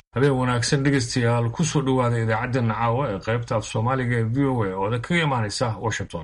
habeen wanaagsan dhegaystayaal kusoo dhowaada idaacaddeena caawa ee qaybta af soomaaliga ee v o a oo da kaga imaanaysa washington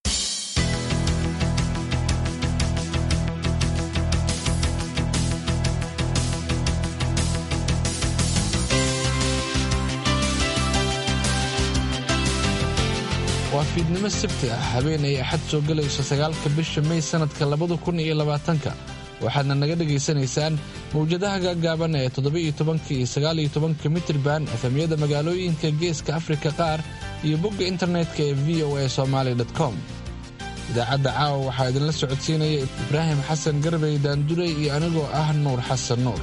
waa fiidnimo sabti ah habeenay axad soo gelayso sagaalka bisha may sannadka labada kun iyo labaatanka waxaadna naga dhegaysanaysaan mawjadaha gaagaaban ee toddoba-iyo tobanka iyo sagaaliyo tobanka mitirban efemyada magaalooyinka geeska afrika qaar iyo bogga internetka ee v o a somaali com idaacadda caawa waxaa idinla socodsiinaya ibraahim xasan garbey daandurey iyo anigoo ah nuur xasan nuur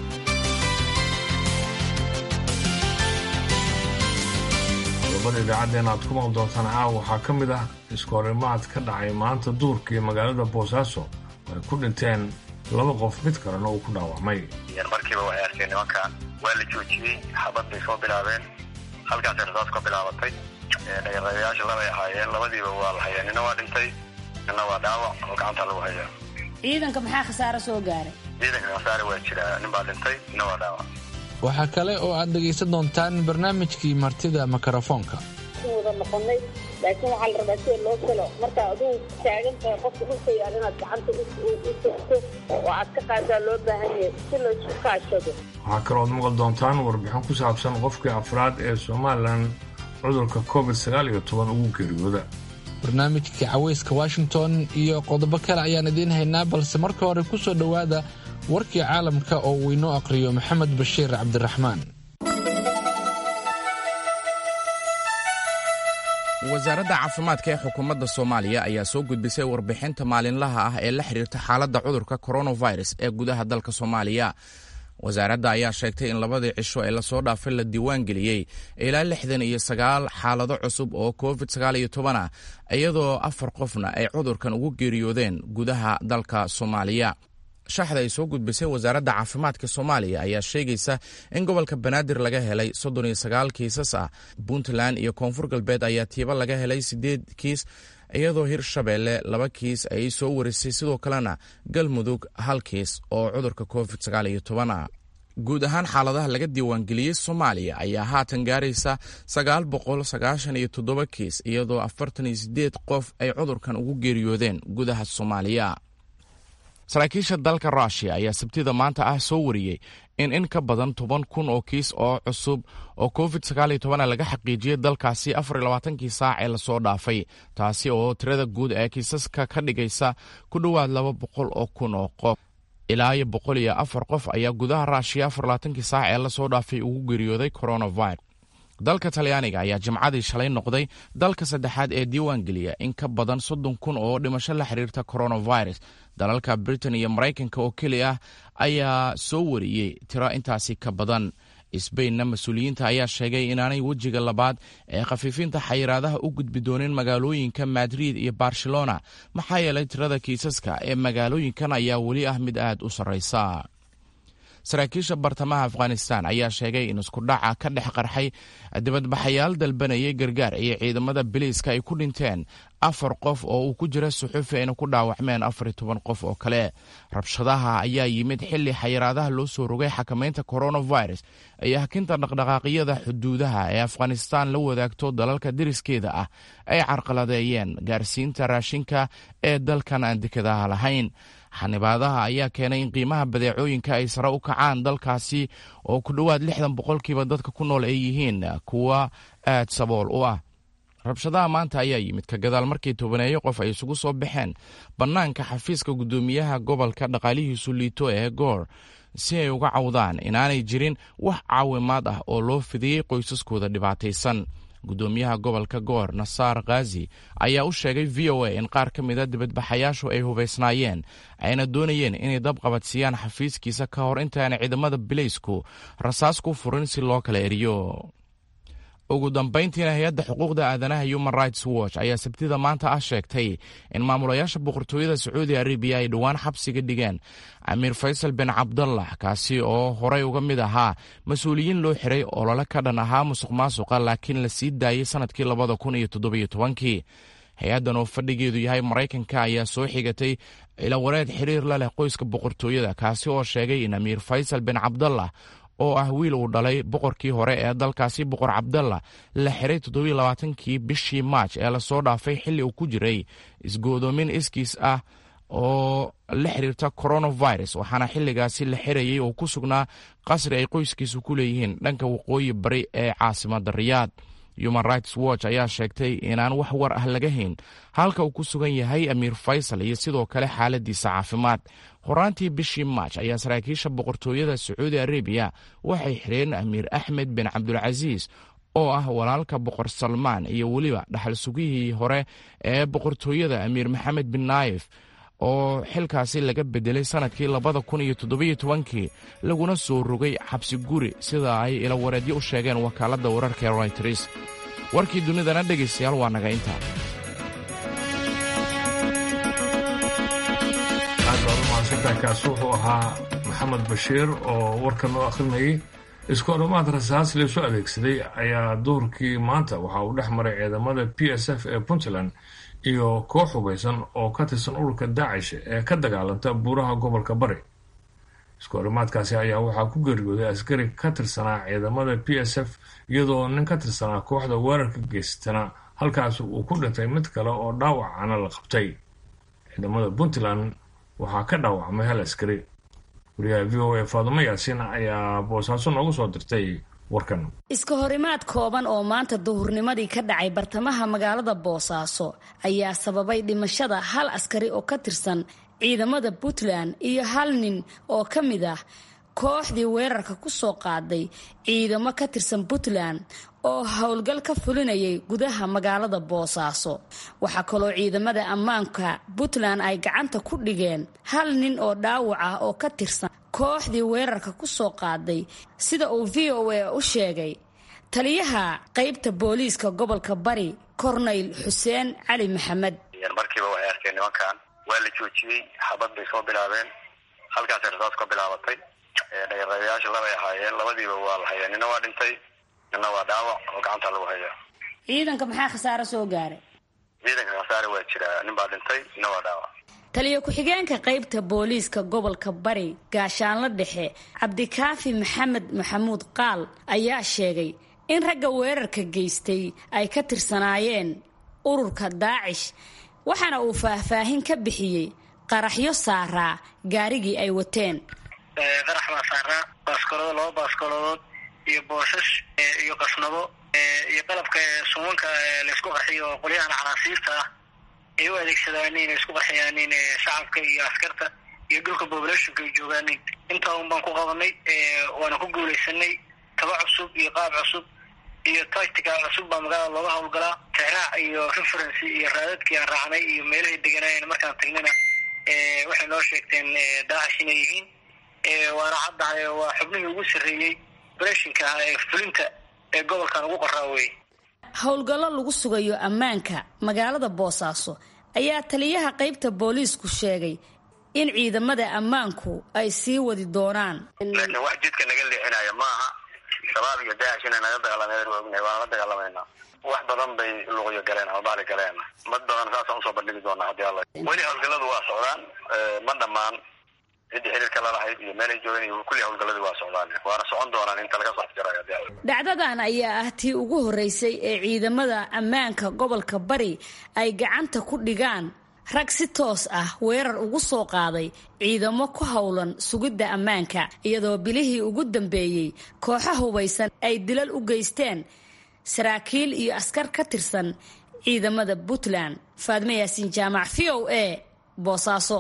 qodobada idaacaddeen aad ku maqli doontaan caawa waxaa ka mid ah iskoorimaad ka dhacay maanta duurka iyo magaalada boosaaso oo ay ku dhinteen laba qof mid kalena uu ku dhaawacmay markiiba waxay arkeen nimankan waa la joojiyey xabad bay soo bilaabeen halkaasay rasaas ka bilaabatay dhagarayaasha labay ahaayeen labadiiba waa la hayaa nina waa dhintay nina waa dhaawac oo gacanta lagu hayaa ciidanka maxaa khasaaro soo gaaray ciidanka khasaare waa jiraa nin baa dhintay nina waa dhaawac waxaa kale oo aad dhegaysan doontaan barnaamijkii martida mikrofoonka wada noqonay laakiin waxaa la rabaa sida loo galo marka aduu taagan tahay qofka dhulka yaal inaad gacanta u sugto oo aad ka qaadaa loo baahan yahay si laysku kaashado waxaa kaloo ad maqli doontaan warbixin ku saabsan qofkii afraad ee somalilan cudurka covid sagaal iyo toban ugu geeriyooda barnaamijkii cawayska washington iyo qodobo kale ayaan idiin haynaa balse marka hore ku soo dhowaada warkii caalamka oo uu inoo aqhriyo maxamed bashiir cabdiraxmaan wasaaradda caafimaadka ee xukuumadda soomaaliya ayaa soo gudbisay warbixinta maalinlaha ah ee la xidhiirta xaaladda cudurka coronavirus ee gudaha dalka soomaaliya wasaaradda ayaa sheegtay in labadii cisho ee lasoo dhaafay la diiwaan geliyey ilaa lixdan iyo sagaal xaalado cusub oo covid sagaal iyo toban ah iyadoo afar qofna ay cudurkan ugu geeriyoodeen gudaha dalka soomaaliya shaxda ay soo gudbisay wasaaradda caafimaadka soomaaliya ayaa sheegaysa in gobolka banaadir laga helay soddon iyo sagaal kiisas ah puntland iyo koonfur galbeed ayaa tiiba laga helay siddeed kiis iyadoo hirshabeelle laba kiis ay soo warisay sidoo kalena galmudug hal kiis oo cudurka covid sagaal iyo toban ah guud ahaan xaaladaha laga diiwaangeliyey soomaaliya ayaa haatan gaaraysa sagaal boqol sagaashan iyo toddoba kiis iyadoo afartan iyo siddeed qof ay cudurkan ugu geeriyoodeen gudaha soomaaliya saraakiisha dalka rushia ayaa sabtida maanta ah soo wariyey in in ka badan toban kun oo kiis oo cusub oo covid sagaal iyo tobana laga xaqiijiyey dalkaasi afar iyo labaatankii saac ee lasoo dhaafay taasi oo tirada guud ee kiisaska ka dhigaysa ku dhowaad laba boqol oo kun oo qof ilaa iyo boqol iyo afar qof ayaa gudaha rushia afar labaatankii saac ee lasoo dhaafay ugu geeriyooday coronavirus dalka talyaaniga ayaa jimcadii shalay noqday dalka saddexaad ee diiwaan geliya in ka badan soddon kun oo dhimasho la xiriirta coronavirus dalalka britain iyo maraykanka oo keli ah ayaa soo wariyey tiro intaasi ka badan sbainna mas-uuliyiinta ayaa sheegay inaanay wejiga labaad ee khafiifinta xayiraadaha u gudbi doonin magaalooyinka madrid iyo barcelona maxaa yeelay tirada kiisaska ee magaalooyinkan ayaa weli ah mid aad u sarraysa saraakiisha bartamaha afghanistan ayaa sheegay in iskudhaca ka dhex qarxay dibadbaxayaal dalbanayay gargaar iyo ciidamada biliiska ay ku dhinteen afar qof oo uu ku jira suxufi ayna ku dhaawacmeen afar iyo toban qof oo kale rabshadaha ayaa yimid xili xayiraadaha loo soo rogay xakamaynta coronavirus iyo hakinta dhaqdhaqaaqyada xuduudaha ee afghanistan la wadaagto dalalka deriskeeda ah ay carqaladeeyeen gaarsiinta raashinka ee dalkan aan dekadaha lahayn xanibaadaha ayaa keenay in qiimaha badeecooyinka ay sare u kacaan dalkaasi oo ku dhowaad lixdan boqolkiiba dadka ku nool ay yihiin kuwa aad sabool u ah rabshadaha maanta ayaa yimid ka gadaal markii tobaneeyo qof ay isugu soo baxeen bannaanka xafiiska guddoomiyaha gobolka dhaqaalihiisu liito ee goor si ay uga cawdaan inaanay jirin wax caawimaad ah oo loo fidiyey qoysaskooda dhibaataysan guddoomiyaha gobolka goor nasaar khazi ayaa u sheegay v o a in qaar ka mida dibadbaxayaashu ay hubaysnaayeen ayna doonayeen inay dab qabadsiiyaan xafiiskiisa ka hor intaana ciidamada bilaysku rasaas ku furin si loo kala eriyo ugu dambayntiina hay-adda xuquuqda aadanaha human rights watch ayaa sabtida maanta ah sheegtay in maamulayaasha boqortooyada sacuudi arabiya ay dhowaan xabsiga dhigeen amiir faysal bin cabdallah kaasi oo horey uga mid ahaa mas-uuliyiin loo xiray olole ka dhan ahaa musuq maasuqa laakiin la sii daayey sannadkii labada kun iyo toddobiyo tobankii hay-addan oo fadhigeedu yahay maraykanka ayaa soo xigatay ilawareed xiriir la leh qoyska boqortooyada kaasi oo sheegay in amiir faysal bin cabdallah oo ah wiil uu dhalay boqorkii hore ee dalkaasi boqor cabdalla la xiray toddobailabaatankii bishii maaj ee lasoo dhaafay xilli uu ku jiray isgoodoomin iskiis ah oo la xiriirta coronavirus waxaana xilligaasi la xirayay oo ku sugnaa qasri ay qoyskiisu ku leeyihiin dhanka waqooyi bari ee caasimadda riyaad human rights watch ayaa sheegtay inaan wax war ah laga hayn halka uu ku sugan yahay amiir faysal iyo sidoo kale xaaladiisa caafimaad horaantii bishii maaj ayaa saraakiisha boqortooyada sacuudi arabiya waxay xireen amiir axmed bin cabdulcasiis oo ah walaalka boqor salmaan iyo weliba dhaxal sugihii hore ee boqortooyada amiir maxamed bin naayif oo xilkaasi laga bedelay sannadkii labada kun iyo toddobiyo tobankii laguna soo rogay xabsi guri sida ay ilawareedyo u sheegeen wakaaladda wararka ee royters warkii dunidana dhegaystayaal waa naga intaa aad baad u mahadsantaakaas wuxuu ahaa maxamed bashiir oo warka noo akhrinayay isku odhamaad rasaas laysu adeegsaday ayaa duhurkii maanta waxa uu dhex maray ciidamada p s f ee puntland iyo koox hubaysan oo ka tirsan ururka daacish ee ka dagaalanta buuraha gobolka bari isku arrimaadkaasi ayaa waxaa ku geeriyooday askari ka tirsanaa ciidamada p s f iyadoo nin ka tirsanaa kooxda weerarka geystana halkaas uu ku dhintay mid kale oo dhaawacana la qabtay ciidamada puntland waxaa ka dhaawacmay hal askari wariyaha v o a faadumo yaasiin ayaa boosaaso noogu soo dirtay warkan iska horimaad kooban oo maanta duhurnimadii ka dhacay bartamaha magaalada boosaaso ayaa sababay dhimashada hal askari oo ka tirsan ciidamada puntland iyo hal nin oo ka mid ah kooxdii weerarka ku soo qaaday ciidamo ka tirsan puntland oo howlgal ka fulinayay gudaha magaalada boosaaso waxaa kaloo ciidamada ammaanka puntland ay gacanta ku dhigeen hal nin oo dhaawac ah oo ka tirsan kooxdii weerarka ku soo qaaday sida uu v o a u sheegay taliyaha qaybta booliiska gobolka bari korneyl xuseen cali maxamed markiiba waxay arkeen nimankan waa la joojiyey xabad bay soo bilaabeen halkaasay rasaas ka bilaabatay dhagarayaasha labay ahaayeen labadiiba waa la hayaa nina waa dhintay nina waa dhaawac oo gacanta lagu hayaa ciidanka maxaa khasaaro soo gaaray ciidanka khasaare waa jiraa nin baa dhintay nina waa dhaawac taliyo ku-xigeenka qaybta booliiska gobolka bari gaashaanla dhexe cabdikaafi maxamed maxamuud qaal ayaa sheegay in ragga weerarka geystay ay ka tirsanaayeen ururka daacish waxaana uu faahfaahin ka bixiyey qaraxyo saaraa gaarigii ay wateen qarax baa saaraa baaskolodo laba baaskolodood iyo booshash iyo qasnabo iyo qalabka sumanka laysku qarxiyo oo qolyahan canaasiirta ah ay u adeegsadaanin ay isku qarxiyaanin shacabka iyo askarta iyo dhulka populationka ay joogaanin intaa un baan ku qabanay waana ku guulaysanay taba cusub iyo qaab cusub iyo tactica cusub baa magaalada looga howlgalaa tixraac iyo referency iyo raadadkii aan raacnay iyo meelahay deganaayeen markaan tagnana waxay noo sheegteen daacish inay yihiin waana caddahay waa xubnihii ugu sarreeyey operashinka ah ee fulinta ee gobolkan ugu qoraa wey howlgallo lagu sugayo ammaanka magaalada boosaaso ayaa taliyaha qaybta booliisku sheegay in ciidamada ammaanku ay sii wadi doonaan laakiin wax jidka naga leexinaya maaha shabaab iyo daacish inay naga dagaalameen ognahay waana la dagaalamayna wax badan bay luqyo galeen ama baali galeen mad badan saasaan usoo bandhigi doonaa haddii alla weli howlgalladu waa socdaan ma dhammaan ciddii xiriirka lalahayd iyo meelay joogeen iyo kulli howlgalladii waa socdaan waana socon doonaan inta laga soo afjarayo haddii alla dhacdadan ayaa ah tii ugu horreysay ee ciidamada ammaanka gobolka bari ay gacanta ku dhigaan rag si toos ah weerar ugu soo qaaday ciidamo ku howlan sugidda ammaanka iyadoo bilihii ugu dambeeyey kooxo hubaysan ay dilal u geysteen saraakiil iyo askar ka tirsan ciidamada puntland faadme yaasiin jaamac v o a boosaaso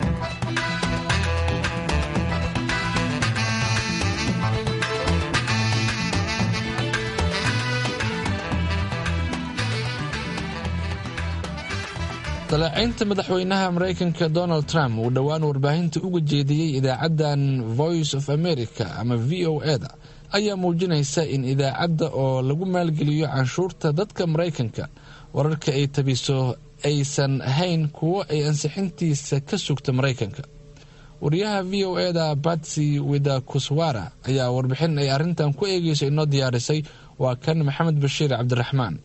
daleecaynta madaxweynaha maraykanka donald trump uu dhowaan warbaahinta uga jeediyey idaacaddan voice of america ama v o e-da ayaa muujinaysa in idaacadda oo lagu maalgeliyo canshuurta dadka maraykanka wararka ay tabiso aysan ahayn kuwo ay ansixintiisa ka sugta maraykanka wariyaha v o e-da batsy widakuswara ayaa warbixin ay arrintan ku eegeyso inoo diyaarisay waa kan maxamed bashiir cabdiraxmaan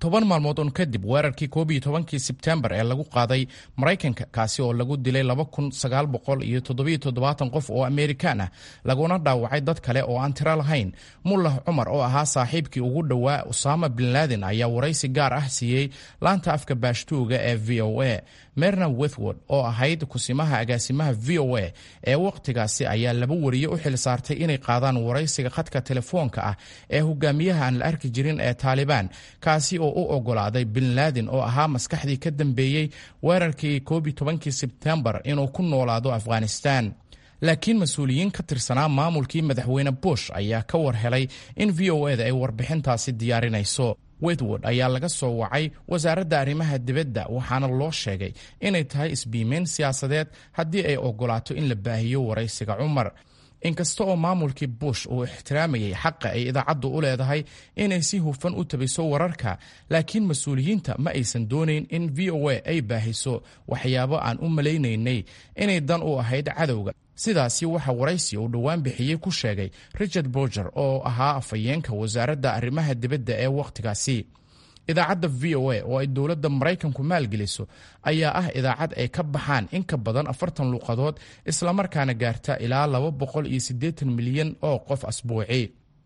toban maalmood un kadib weerarkii koob iyo tobankii sebtembar ee lagu qaaday maraykanka kaasi oo lagu dilay laba kun sagaal boqol iyo toddobiyo toddobaatan qof oo amerikaan ah laguna dhaawacay dad kale oo aan tiro lahayn mullah cumar oo ahaa saaxiibkii ugu dhowaa usaama bin laden ayaa waraysi gaar ah siiyey laanta afka baashtuuga ee v o a merna withwood oo ahayd kusimaha agaasimaha v o a ee wakhtigaasi ayaa laba wariye u xil saartay inay qaadaan waraysiga khadka telefoonka ah ee hogaamiyaha aan la arki jirin ee taalibaan kaasi oo u ogolaaday bin laden oo ahaa maskaxdii ka dambeeyey weerarkii koob iyo tobankii sebtembar inuu ku noolaado afghanistan laakiin mas-uuliyiin ka tirsanaa maamulkii madaxweyne bush ayaa ka war helay in v o eda ay warbixintaasi diyaarinayso witwood ayaa laga soo wacay wasaaradda arrimaha dibadda waxaana loo sheegay inay tahay isbiimeyn siyaasadeed haddii ay ogolaato in la baahiyo waraysiga cumar inkasta oo maamulkii bush uu ixtiraamayay xaqa ay idaacaddu u leedahay inay si hufan u tabiso wararka laakiin mas-uuliyiinta ma aysan doonayn in v o a ay baahiso waxyaabo aan u malaynaynay inay dan u ahayd cadowga sidaasi waxa waraysi uu dhowaan bixiyey ku sheegay richard borger oo ahaa afhayeenka wasaaradda arrimaha dibadda ee wakhtigaasi idaacadda v o a oo ay dowladda maraykanku maalgeliso ayaa ah idaacad ay ka baxaan in ka badan afartan luuqadood islamarkaana gaarta ilaa laba boqol iyo siddeetan milyan oo qof asbuuci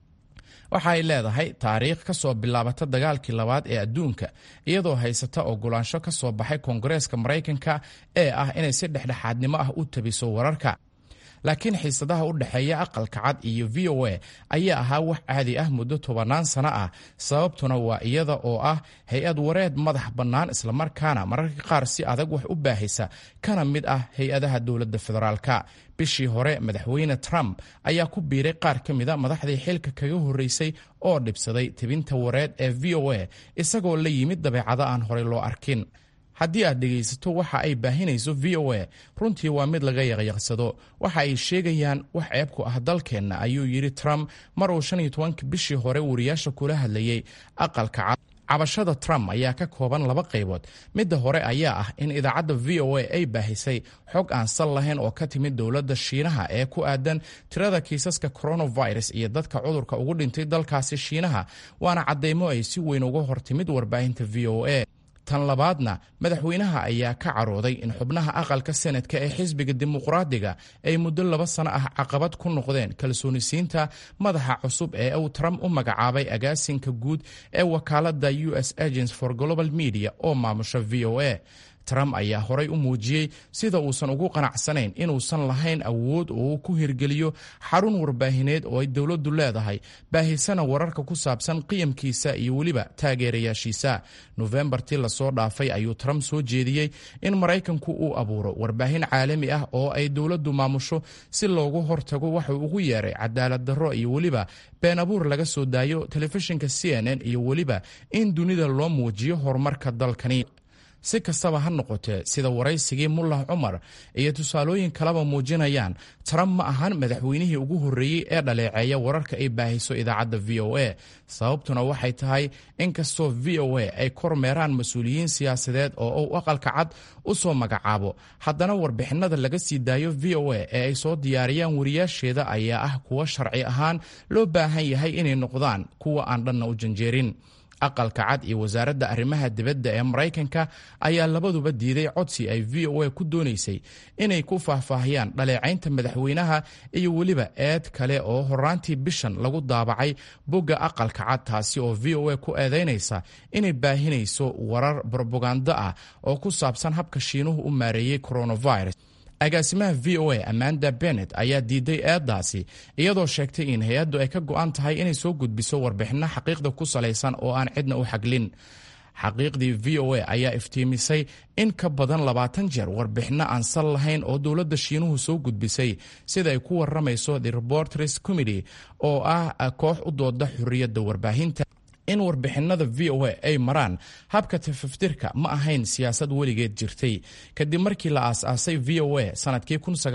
waxa ay leedahay taariikh ka soo bilaabata dagaalkii labaad ee adduunka iyadoo haysata ogolaansho ka soo baxay koongareeska maraykanka ee ah inay si dhexdhexaadnimo ah u tabiso wararka laakiin xiisadaha u dhexeeya aqalka cad iyo v o a ayaa ahaa wax caadi ah muddo tobannaan sano ah sababtuna waa iyada oo ah hay-ad wareed madax bannaan islamarkaana mararka qaar si adag wax u baahisa kana mid ah hay-adaha dowladda federaalka bishii hore madaxweyne trump ayaa ku biiray qaar ka mida madaxdii xilka kaga horreysay oo dhibsaday tebinta wareed ee v o a isagoo la yimid dabeecado aan horey loo arkin haddii aad dhegaysato waxa ay baahinayso v o a runtii waa mid laga yaqyaqsado waxa ay sheegayaan wax ceebku ah dalkeenna ayuu yidhi trump mar uu shan iyo tobanka bishii hore wariyaasha kula hadlayey aqalka cad cabashada trump ayaa ka kooban laba qaybood midda hore ayaa ah in idaacadda v o a ay baahisay xog aan sal lahayn oo ka timid dowladda shiinaha ee ku aadan tirada kiisaska coronavirus iyo dadka cudurka ugu dhintay dalkaasi shiinaha waana caddaymo ay si weyn uga hortimid warbaahinta v o a tan labaadna madaxweynaha ayaa ka carooday in xubnaha aqalka senadka ee xisbiga dimuqraadiga ay muddo laba sano ah caqabad ku noqdeen kalsoonisiinta madaxa cusub ee uu trump u magacaabay agaasinka guud ee wakaaladda u s agents for global media oo maamusha v o a trump ayaa horay u muujiyey sida uusan ugu qanacsanayn inuusan lahayn awood oo uu ku hirgeliyo xarun warbaahineed oo ay dowladdu leedahay baahisana wararka ku saabsan qiyamkiisa iyo weliba taageerayaashiisa nofembartii lasoo dhaafay ayuu trump soo jeediyey in maraykanku uu abuuro warbaahin caalami ah oo ay dowladdu maamusho si loogu hortago waxuu ugu yeeray cadaalad darro iyo weliba been abuur laga soo daayo telefishinka c n n iyo weliba in dunida loo muujiyo horumarka dalkani si kastaba ha noqotee sida waraysigii mullah cumar iyo tusaalooyin kaleba muujinayaan trump ma ahan madaxweynihii ugu horreeyey ee dhaleeceeya wararka ay baahiso idaacadda v o a sababtuna waxay tahay inkastoo v o a ay kormeeraan mas-uuliyiin siyaasadeed oo uu aqalka cad u soo magacaabo haddana warbixinada laga sii daayo v o a ee ay soo diyaariyaan wariyaasheeda ayaa ah kuwa sharci ahaan loo baahan yahay inay noqdaan kuwa aan dhanna u janjeerin aqalka cad iyo wasaaradda arrimaha dibadda ee maraykanka ayaa labaduba diiday codsi ay v o a ku doonaysay inay ku faahfaahiyaan dhaleecaynta madaxweynaha iyo weliba eed kale oo horaantii bishan lagu daabacay bogga aqalka cad taasi oo v o a ku eedaynaysa inay baahinayso warar brobagando ah oo ku saabsan habka shiinuhu u maareeyey coronavirus agaasimaha v o a amanda bennet ayaa diiday eeddaasi iyadoo sheegtay in hay-addu ay ka go'an tahay inay soo gudbiso warbixinno xaqiiqda ku salaysan oo aan cidna u xaglin xaqiiqdii v o a ayaa iftiimisay in ka badan labaatan jeer warbixinno aan sal lahayn oo dowladda shiinuhu soo gudbisay sida ay ku waramayso the reporters committee oo ah koox u dooda xorriyadda warbaahinta in warbixinada v o a ay maraan habka tafaftirka ma ahayn siyaasad weligeed jirtay kadib markii la aas-aasay v o a sanadkii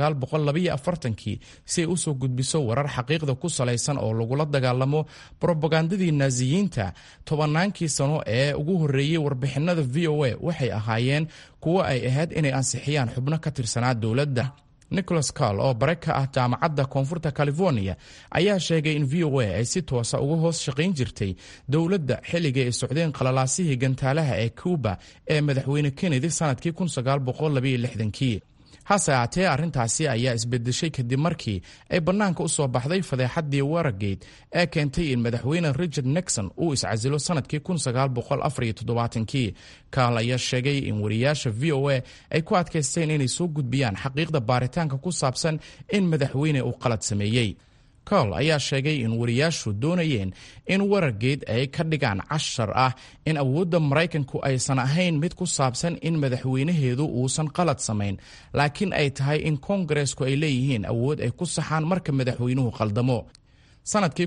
kii si ay usoo gudbiso warar xaqiiqda ku salaysan oo lagula dagaalamo brobagandadii naasiyiinta tobannaankii sano ee ugu horreeyey warbixinada v o a waxay ahaayeen kuwo ay ahayd inay ansixiyaan xubno ka tirsanaa dowladda nicholas carl oo bare ka ah jaamacadda koonfurta california ayaa sheegay in v o a ay si toosa uga hoos shaqayn jirtay dowladda xilliga ay socdeen qalalaasihii gantaalaha ee cuba ee madaxweyne kennedy sanadkii kii hase aatee arrintaasi ayaa isbedeshay kadib markii ay bannaanka u soo baxday fadeexaddii waragate ee keentay in madaxweyne richard nixon uu iscasilo sanadkii kii kaal ayaa sheegay in wariyaasha v o a ay ku adkaysteen inay soo gudbiyaan xaqiiqda baaritaanka ku saabsan in madaxweyne uu qalad sameeyey col ayaa sheegay in wariyaashu doonayeen in warargeed ay ka dhigaan cashar ah in awoodda maraykanku aysan ahayn mid ku saabsan in madaxweynaheedu uusan qalad samayn laakiin ay tahay in koongareesku ay leeyihiin awood ay ku saxaan marka madaxweynuhu qaldamo sanadkii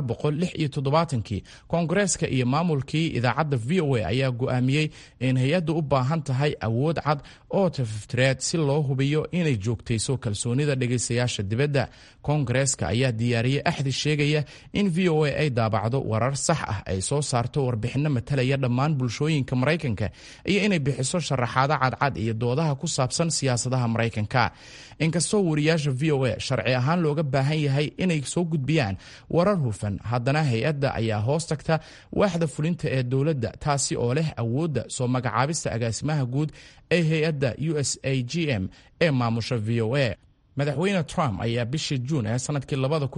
kii koongareeska iyo maamulkii idaacadda v o a ayaa go'aamiyey in hay-addu u baahan tahay awood cad oo tafaftireed si loo hubiyo inay joogtayso kalsoonida dhegaystayaasha dibadda koongareeska ayaa diyaariyey axdi sheegaya in v o a ay daabacdo warar sax ah ay soo saarto warbixinno matalaya dhammaan bulshooyinka maraykanka iyo inay bixiso sharaxaado cadcad iyo doodaha ku saabsan siyaasadaha maraykanka inkastoo wariyaasha v o a sharci ahaan looga baahan yahay inay soo gudbiyaan warar hufan haddana hay-adda ayaa hoos tagta waaxda fulinta ee dowladda taasi oo leh awoodda soo magacaabista agaasimaha guud ee hay-adda u s a g m ee maamusha v o a madaxweyne trump ayaa bishii juun ee sanadkii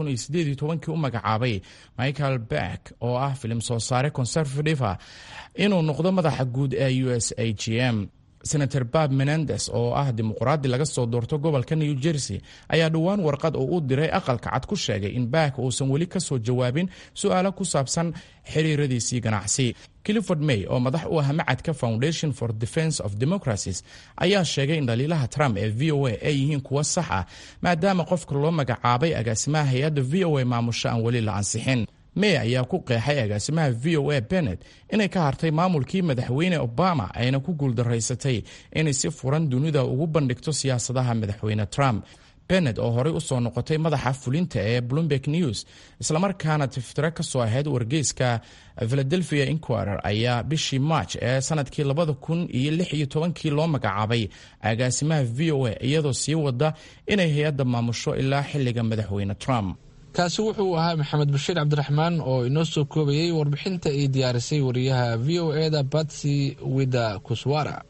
u magacaabay michael beck oo ah filim soo saare conservative ah inuu noqdo madaxa guud ee u s a g m senator bab menendes oo ah dimuqraadi laga soo doorto gobolka new jersey ayaa dhowaan warqad oo u diray aqalka cad ku sheegay in baak uusan weli ka soo jawaabin su-aalo ku saabsan xiriiradiisii ganacsi clifford may oo madax u ah macadka foundation for defense of democracies ayaa sheegay in dhaliilaha trump ee v o a ay yihiin kuwo sax ah maadaama qofka loo magacaabay agaasimaha hay-adda v o a maamusho aan weli la ansixin may ayaa ku qeexay agaasimaha v o a benet inay ka hartay maamulkii madaxweyne obama ayna ku guuldaraysatay inay si furan dunida ugu bandhigto siyaasadaha madaxweyne trump benet oo horey u soo noqotay madaxa fulinta ee bloomberg news islamarkaana tiftiro ka soo ahayd wargeyska philadelphia inquirer ayaa bishii march ee sanadkii labada kun iyo lix iyo tobankii loo magacaabay agaasimaha v o a iyadoo sii wada inay hay-adda maamusho ilaa xilliga madaxweyne trump kaasi wuxuu ahaa maxamed bashiir cabdiraxmaan oo inoo soo koobayey warbixinta ay diyaarisay wariyaha v o e da batsy wida kuswara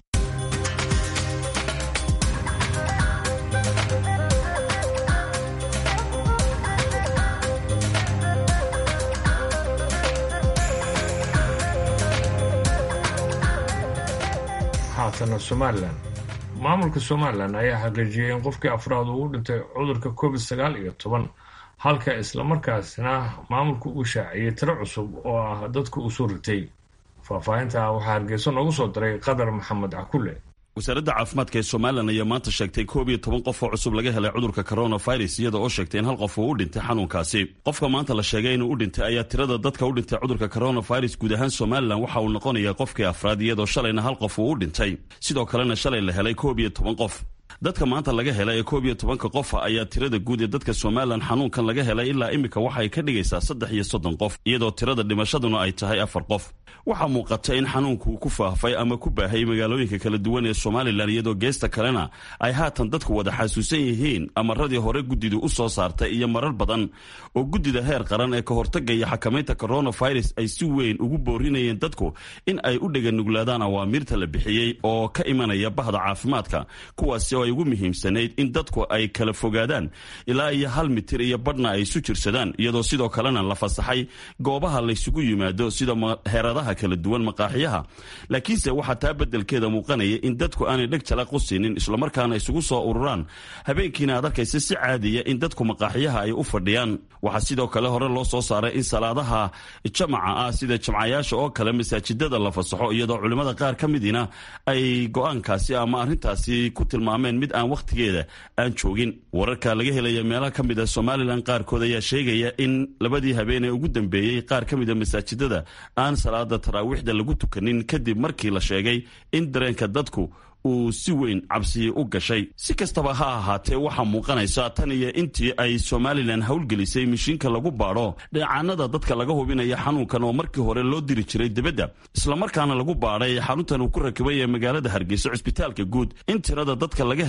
haatana somalilan maamulka somalilan ayaa xaqiijiyey in qofkii afraad uu u dhintay cudurka covid sagaal iyo toban halka islamarkaasna maamulku uu shaaciyey tiro cusub oo ah dadku uu soo ritay faahfaahinta waxaa hargeyso noogu soo diray qadar maxamed cakulle wasaaradda caafimaadka ee somalilan ayaa maanta sheegtay koob iyo toban qof oo cusub laga helay cudurka coronavirus iyada oo sheegtay in hal qof uu u dhintay xanuunkaasi qofka maanta la sheegay inuu u dhintay ayaa tirada dadka u dhintay cudurka coronavirus guud ahaan somalilan waxa uu noqonayaa qofkii afraad iyadoo shalayna hal qof uu u dhintay sidoo kalena shalay la helay koob iyo toban qof dadka maanta laga helay ee koob iyo tobanka qofa ayaa tirada guud ee dadka somalilan xanuunkan laga helay ilaa iminka waxay ka dhigaysaa saddex iyo soddon qof iyadoo tirada dhimashaduna ay tahay afar qof waxaa muuqata in xanuunku ku faafay ama ku baahay magaalooyinka kala duwan ee somalilan iyadoo geesta kalena ay haatan dadku wada xasuusan yihiin amaradii hore guddidu u soo saartay iyo marar badan oo guddida heer qaran ee ka hortaga iyo xakamaynta coronavirus ay si weyn ugu boorinayeen dadku in ay u dheganuglaadaan awaamiirta la bixiyey oo ka imanaya bahda caafimaadka kuwaasi oo ay ugu muhiimsanayd in dadku ay kala fogaadaan ilaa iyo hal mitir iyo badhna ay isu jirsadaan iyadoo sidoo kalena la fasaxay goobaha laysugu yimaado sida heeradaha kala duwan maqaaxiyaha laakiinse waxaa taa beddelkeeda muuqanaya in dadku aanay dheg jalaq u siinin islamarkaana isugu soo ururaan habeenkiina aad arkaysa si caadiya in dadku maqaaxiyaha ay u fadhiyaan waxaa sidoo kale hore loo soo saaray in salaadaha jamaca ah sida jamcayaasha oo kale masaajidada la fasaxo iyadoo culimmada qaar ka midina ay go-aankaasi ama arrintaasi ku tilmaameen mid aan wakhtigeeda aan joogin wararka laga helaya meelaha ka mid a somalilan qaarkood ayaa sheegaya in labadii habeen ee ugu dambeeyey qaar ka mid a masaajidada aan salaada taraawiixda lagu tukanin kadib markii la sheegay in dareenka dadku uu si weyn cabsiyi u gashay si kastaba ha ahaatee waxaa muuqanaysa tan iyo intii ay somalilan howlgelisay mishiinka lagu baadho dheecaanada dadka laga hubinaya xanuunkan oo markii hore loo diri jiray dibadda islamarkaana lagu baadhay xaruntan uu ku rakibay ee magaalada hargeysa cusbitaalka guud in tirada dadka laga helay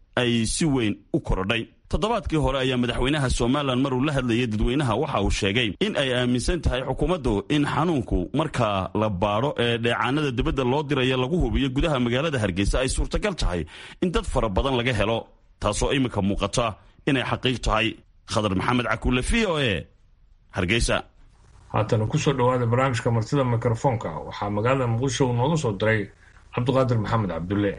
ay si weyn u korodhay toddobaadkii hore ayaa madaxweynaha somalilan maruu la hadlayay dadweynaha waxa uu sheegay in ay aaminsan tahay xukuumaddu in xanuunku marka la baadho ee dheecaanada dibadda loo diraya lagu hubiyo gudaha magaalada hargeysa ay suurtagal tahay in dad fara badan laga helo taasoo iminka muuqata inay xaqiiq tahay khadar maxamed cakuule v o e hargeysa haatana kusoo dhowaada barnaamijka martida mikrofoonka waxaa magaalada muqdisho uu nooga soo diray cabdiqaadir maxamed cabdulle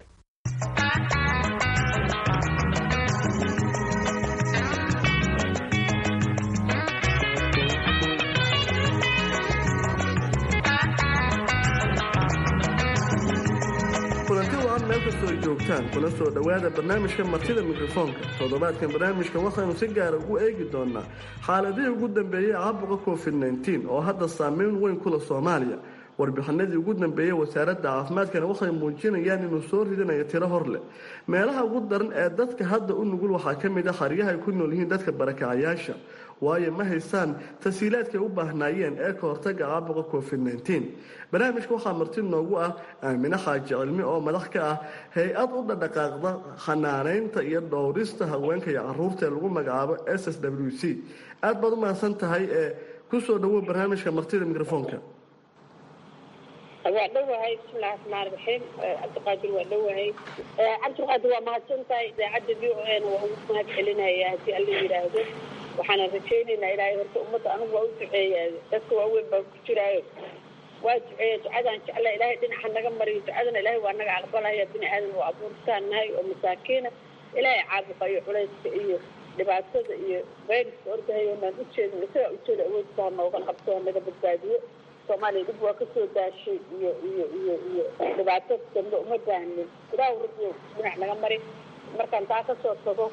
kulanti wacan meel kastoo joogtaan kuna soo dhowaada barnaamijka martida mikrofoonka toddobaadkan barnaamijka waxaanu si gaara ugu eegi doonaa xaaladihii ugu dambeeyey caabuqa covid nteen oo hadda saameyn weyn kula soomaaliya warbixinadii ugu dambeeyey wasaaradda caafimaadkana waxay muujinayaan inuu soo ridinayo tiro hor leh meelaha ugu daran ee dadka hadda u nugul waxaa ka mid ah xaryaha ay ku nool yihiin dadka barakacayaasha waayo ma haysaan tasiilaadkay u baahnaayeen ee ka hortaga caabuqa covid nteen barnaamijka waxaa marti noogu ah aamine xaaji cilmi oo madax ka ah hay-ad u dhadhaqaaqda xanaaneynta iyo dhowrista haweenka iyo caruurta ee lagu magacaabo s s w c aad baad u mahadsan tahay ee kusoo dhawow barnaamijka martida mikrofoonka waa dhowahay bismillahi raxmaan raxiim cabdiqaadir waa dhowahay cabdiqaadir waa mahadsan tahay idaacadda v o n waa ugu mahad celinaya haddii alla yidhaahdo waxaana rajaynaynaa ilaahay horta ummadda anigu waa u duceeyaa dadka waaweyn baa ku jiraayo waa duceeya ducadaan jecla ilaahay dhinaca naga mariyo ducadana ilaahay waa naga aqbalaya bini aadan oo abuurtaan nahay oo masaakiina ilaahay caabuqa iyo culayska iyo dhibaatada iyo fayruska ordahayo naan ujeedin isagaa ujeeda awoodka ha nooga qabto ha naga badbaadiyo soomaaliya dhib waa kasoo daashay iyo iyo iyo iyo dhibaato dambe uma baahnin ilaahu rabbiyo dhinac naga mari markaan taa kasoo tago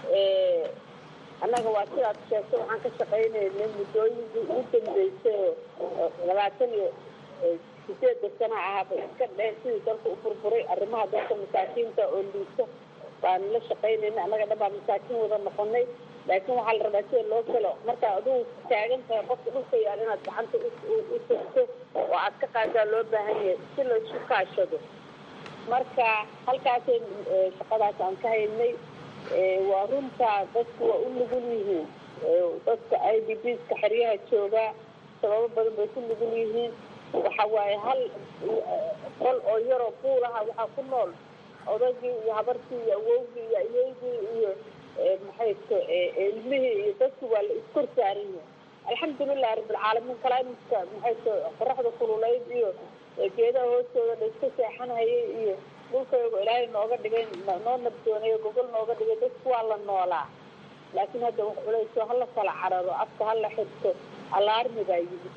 annaga waa sidaad sheegtay waxaan ka shaqaynaynay muddooyinkii ugu dambeysay oo labaatan iyo sideedda sana ahaaba iska dheh sidii dalka u burburay arrimaha dadka masaakiinta oo liito baan la shaqaynayna annaga dhan baa masaakiin wada noqonay laakiin waxaa la rabaa sida loo galo markaa adugu taagan tahay qofka dhulka yaal inaad gacanta u tagto oo aad ka qaadaa loo baahan yahay si la isku kaashado marka halkaasay shaqadaas aan ka haynay waa runtaa dadku waa u nugul yihiin dadka i d bska xeryaha joogaa sababo badan bay ku nugul yihiin waxa waaye hal qol oo yaroo buulaha waxaa ku nool odagii iyo habartii iyo awowgii iyo ayeygii iyo maxayto ilmihii iyo dadki waa la iskor saaran yahay alxamdulilahi rabbilcaalamiin climatka maxayto qoraxda kululeyd iyo geedaha hoostooda la iska seexanhayay iyo dhulkaygo ilaahay nooga dhigay noo nabdoonayo gogol nooga dhigay dadku waa la noolaa laakiin hadda wax culayso hala kala cararo afka hala xirto alaarmi baa yimid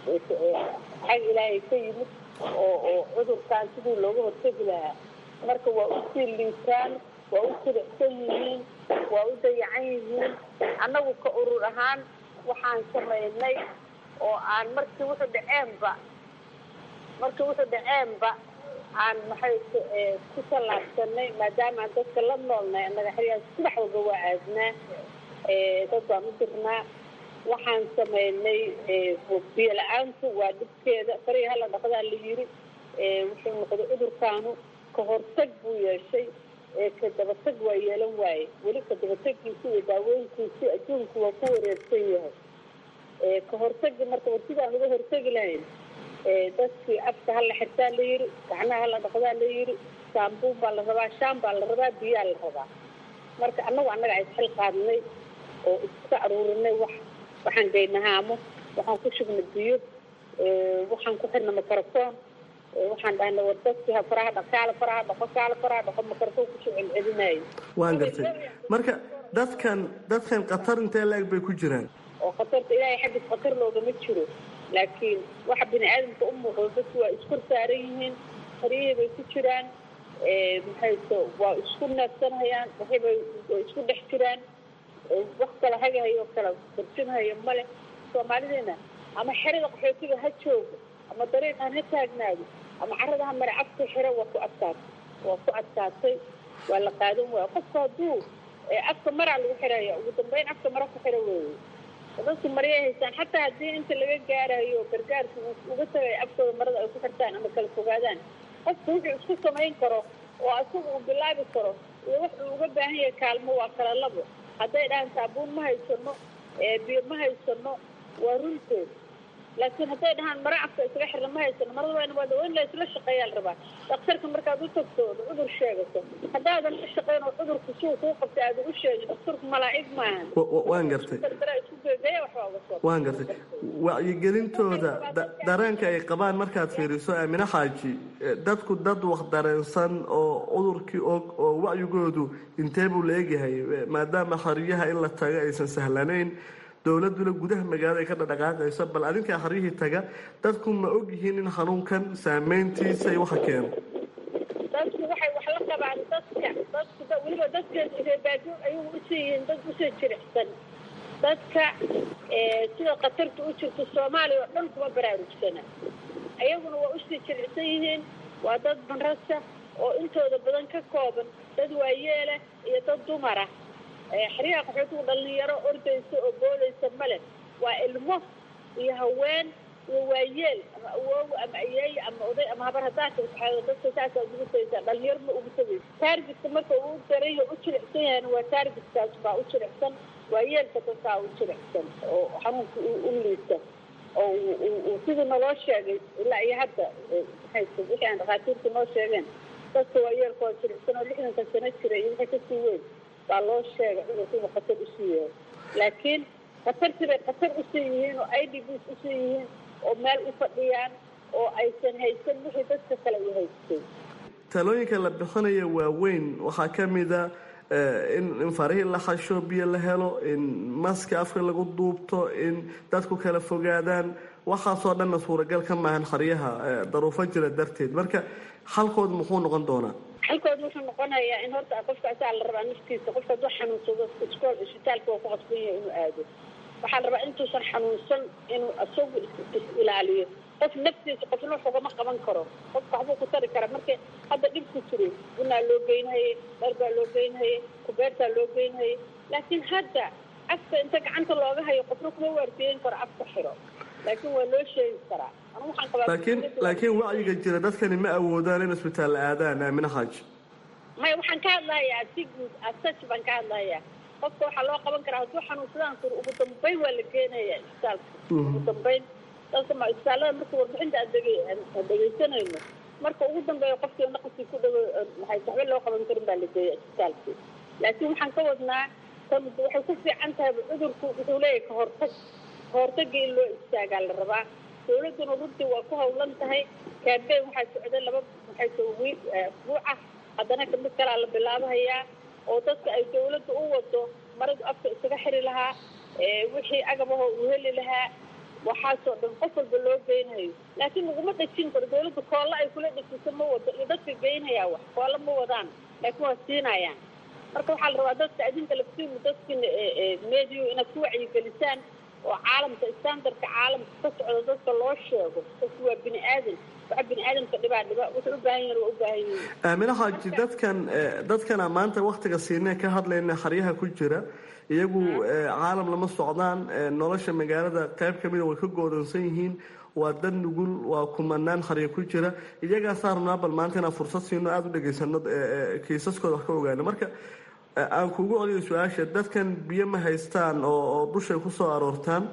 xag ilaahay ka yimid oo oo cudurkan sidii looga hortegi lahaa marka waa usii liitaan waa u siricsan yihiin waa u dayacan yihiin annagu ka urur ahaan waxaan samaynay oo aan markii wuxuu dhaceenba markii wuxuu dhaceenba aan maxay ku tallaabsanay maadaama aan dadka la noolnay annaga xeryaha subax walba waa aadnaa dad baan u dirnaa waxaan samaynay biyo la-aantu waa dhibkeeda farihi hala dhaqdaa la yiri wuxuu noqday cudurkaanu ka hortag buu yeeshay ka dabatag waa yeelan waaye weli ka dabatagiisi iyo daaweynkiisi adduunku waa ku wareersan yahay ka hortagi marka war sidaan uga hortegi lahayn dadkii afka hala xirtaa la yiri gacnaha hala dhaqdaa la yiri saambuun baa la rabaa shaan baa la rabaa biyaa la rabaa marka annagu annaga isxil qaadnay oo iska aruurinay wax waxaan gaynahaamo waxaan ku shubnay biyo waxaan ku xirnay microphone waxaan dhahnay war dadkii faraha dhaq kaala faraha dhaqo kaala faraha dhaqo microphone kusoo celcelinayo waan gartay marka dadkan dadkan khatar intee la-eg bay ku jiraan oo khatarta ilaahay xaggiis khatar loogama jiro laakiin waxa bini aadamka u muuqdo dadku waa iskor saaran yihiin haryihii bay ku jiraan maxayto waa isku neefsanhayaan waxibay waa isku dhex jiraan wax kala hagahayo kala barjinhayo male soomaalideena ama xerada qaxootiga ha joogo ama dariiqan ha taagnaado ama carada ha mare afka xiro waa ku adkaatay waa ku adkaatay waa la qaadan waaya qofka hadduu afka maraa lagu xiraya ugu dambeyn afka mara ku xiro weeye dadku maryay haystaan xataa haddii inta laga gaarayo gargaarka uga tagayo afkooda marada ay ku xirtaan ama kala fogaadaan qofku wuxuu isku samayn karo oo isaga uu bilaabi karo iyo wuxuu uga baahan yahay kaalmo waa kala labo hadday dhahaan saabuun ma haysano biyo ma haysano waa runteed laakiin hadday dhahaan mara afka isaga xirna ma haysano marada waa waa in la isla shaqeeyaa la rabaa dhakhtarka markaad u tagto ood cudur sheegato haddaadan la shaqeyn oo cudurku suu kuu qabtay aada u sheegin dhakhtarku malaa'ig maahan waan gartay isku geegeeya waxbaa uga soo waan gartay wacyigelintooda dareenka ay qabaan markaad fiiriso aamine xaaji dadku dad wax dareensan oo cudurkii og oo wacyigoodu intee buu la egyahay maadaama xariyaha in la tago aysan sahlanayn dowladuna gudaha magaalada ay ka dhadhaqaaqayso bal adinkaa xaryihii taga dadku ma og yihiin in xanuunkan saameyntiisa ay waxa keeno dadku waxay wax la qabaan dadka dadku weliba dadka reebaado ayuu usii yihiin dad usoo jiricsan dadka sida khatarta u jirta soomaaliya oo dhan kuma baraarugsana ayaguna waa usii jiricsan yihiin waa dad banrasa oo intooda badan ka kooban dad waayeela iyo dad dumara xeryaha qaxootigu dhalinyaro ordaysa oo boodaysa male waa ilmo iyo haween iyo waayeel ama awoowa ama ayeeye ama oday ama habar hadaaka dadka saasaa ugu saysa dhalinyaro ma ugu tagaysa taargetka marka uu daray u jilicsan yahayna waa taargetkaas baa u jilicsan waayeelka dadkaa u jilicsan oo xanuunka u liisa oo sidii naloo sheegay ilaa iyo hadda wixii aan dhakhaatiirta noo sheegeen dadka waayeelka oo jilicsan oo lixdanka sano jira iyo wixii kasii weyn baa loo sheegay cudurku inuu khatar usii yahay laakiin khatartii bay khatar usii yihiin oo i d bs usii yihiin oo meel u fadhiyaan oo aysan haysan wixii dadka kale u haystay talooyinka la bixinaya waaweyn waxaa ka mida in farihii la xasho biyo la helo in maska afka lagu duubto in dadku kala fogaadaan waxaasoo dhanna suuragal ka maahan xaryaha daruufo jira darteed marka xalkood muxuu noqon doonaa xalkood wuxuu noqonayaa in horta qofka asaa la rabaa naftiisa qofka hadduu xanuunsado iskool isbitaalka waa ku qasban yahay inuu aado waxaa la rabaa intuusan xanuunsan inuu isagu is ilaaliyo qof naftiisa qofna wax ugama qaban karo qofka waxbuu ku tari karaa marka hadda dhibku jiray bunaa loo geynhayay dharbaa loo geynhayay kubeertaa loo geynhayay laakiin hadda afka inta gacanta looga hayo qofna kuma waardiyeyn karo afka xiro laakiin waa loo sheegi karaa anu waxaan qabaa laakiin laakiin wacyiga jira dadkani ma awoodaan in isbitaal aadaan aamine xaaji maya waxaan ka hadlayaa si guud asaj baan ka hadlayaa qofka waxaa loo qaban karaa hadduu xanuunsadaan sur ugu dambeyn waa la geenaya isbitaalka ugu dambeyn dadka ma isbitaallada marka warbixinta aad dege aan dhegeysanayno marka ugu dambeeya qofkii naqaskii ku dhawo waxay waxba loo qaban karin baa la geeya isbitaalkii laakiin waxaan ka wadnaa tan waxay ku fiican tahay cudurku wuxuu leeyahay kahortag kahortaga in loo istaagaa la rabaa dawladduna runtii waa ku hawlan tahay campaign waxaa socday laba maxay soo wiil asbuuca haddana kamid kalaa la bilaabahayaa oo dadka ay dawladda u wado maradu afka isaga xiri lahaa wixii agabaho uu heli lahaa waxaasoo dhan qof walba loo geynayo laakiin laguma dhejin karo dawladda koolla ay kula dhejiso ma wado iyo dadka geynayaa wax koolla ma wadaan laakiin waa siinayaan marka waxaa la rabaa dadka adinka laftiinu dadkina mediyu inaad ku wacyigelisaan oo caalamka standardka caalamka ka socda dadka loo sheego dadku waa bini aadan waxa bini aadamka dhibaa dhiba wuxuu u baahan yahan waa u baahan yihin aamine xaaji dadkan dadkana maanta waktiga siinee ka hadlayna xaryaha ku jira iyagu caalam lama socdaan nolosha magaalada qayb ka mida way ka goodansan yihiin waa dad nugul waa kumanaan xarya ku jira iyagaasaa rabnaa bal maanta inaan fursad siino aada u dhegaysano kiisaskooda wax ka ogaano marka aan kugu celiyo su-aasha dadkan biyo ma haystaan oo dushay kusoo aroortaan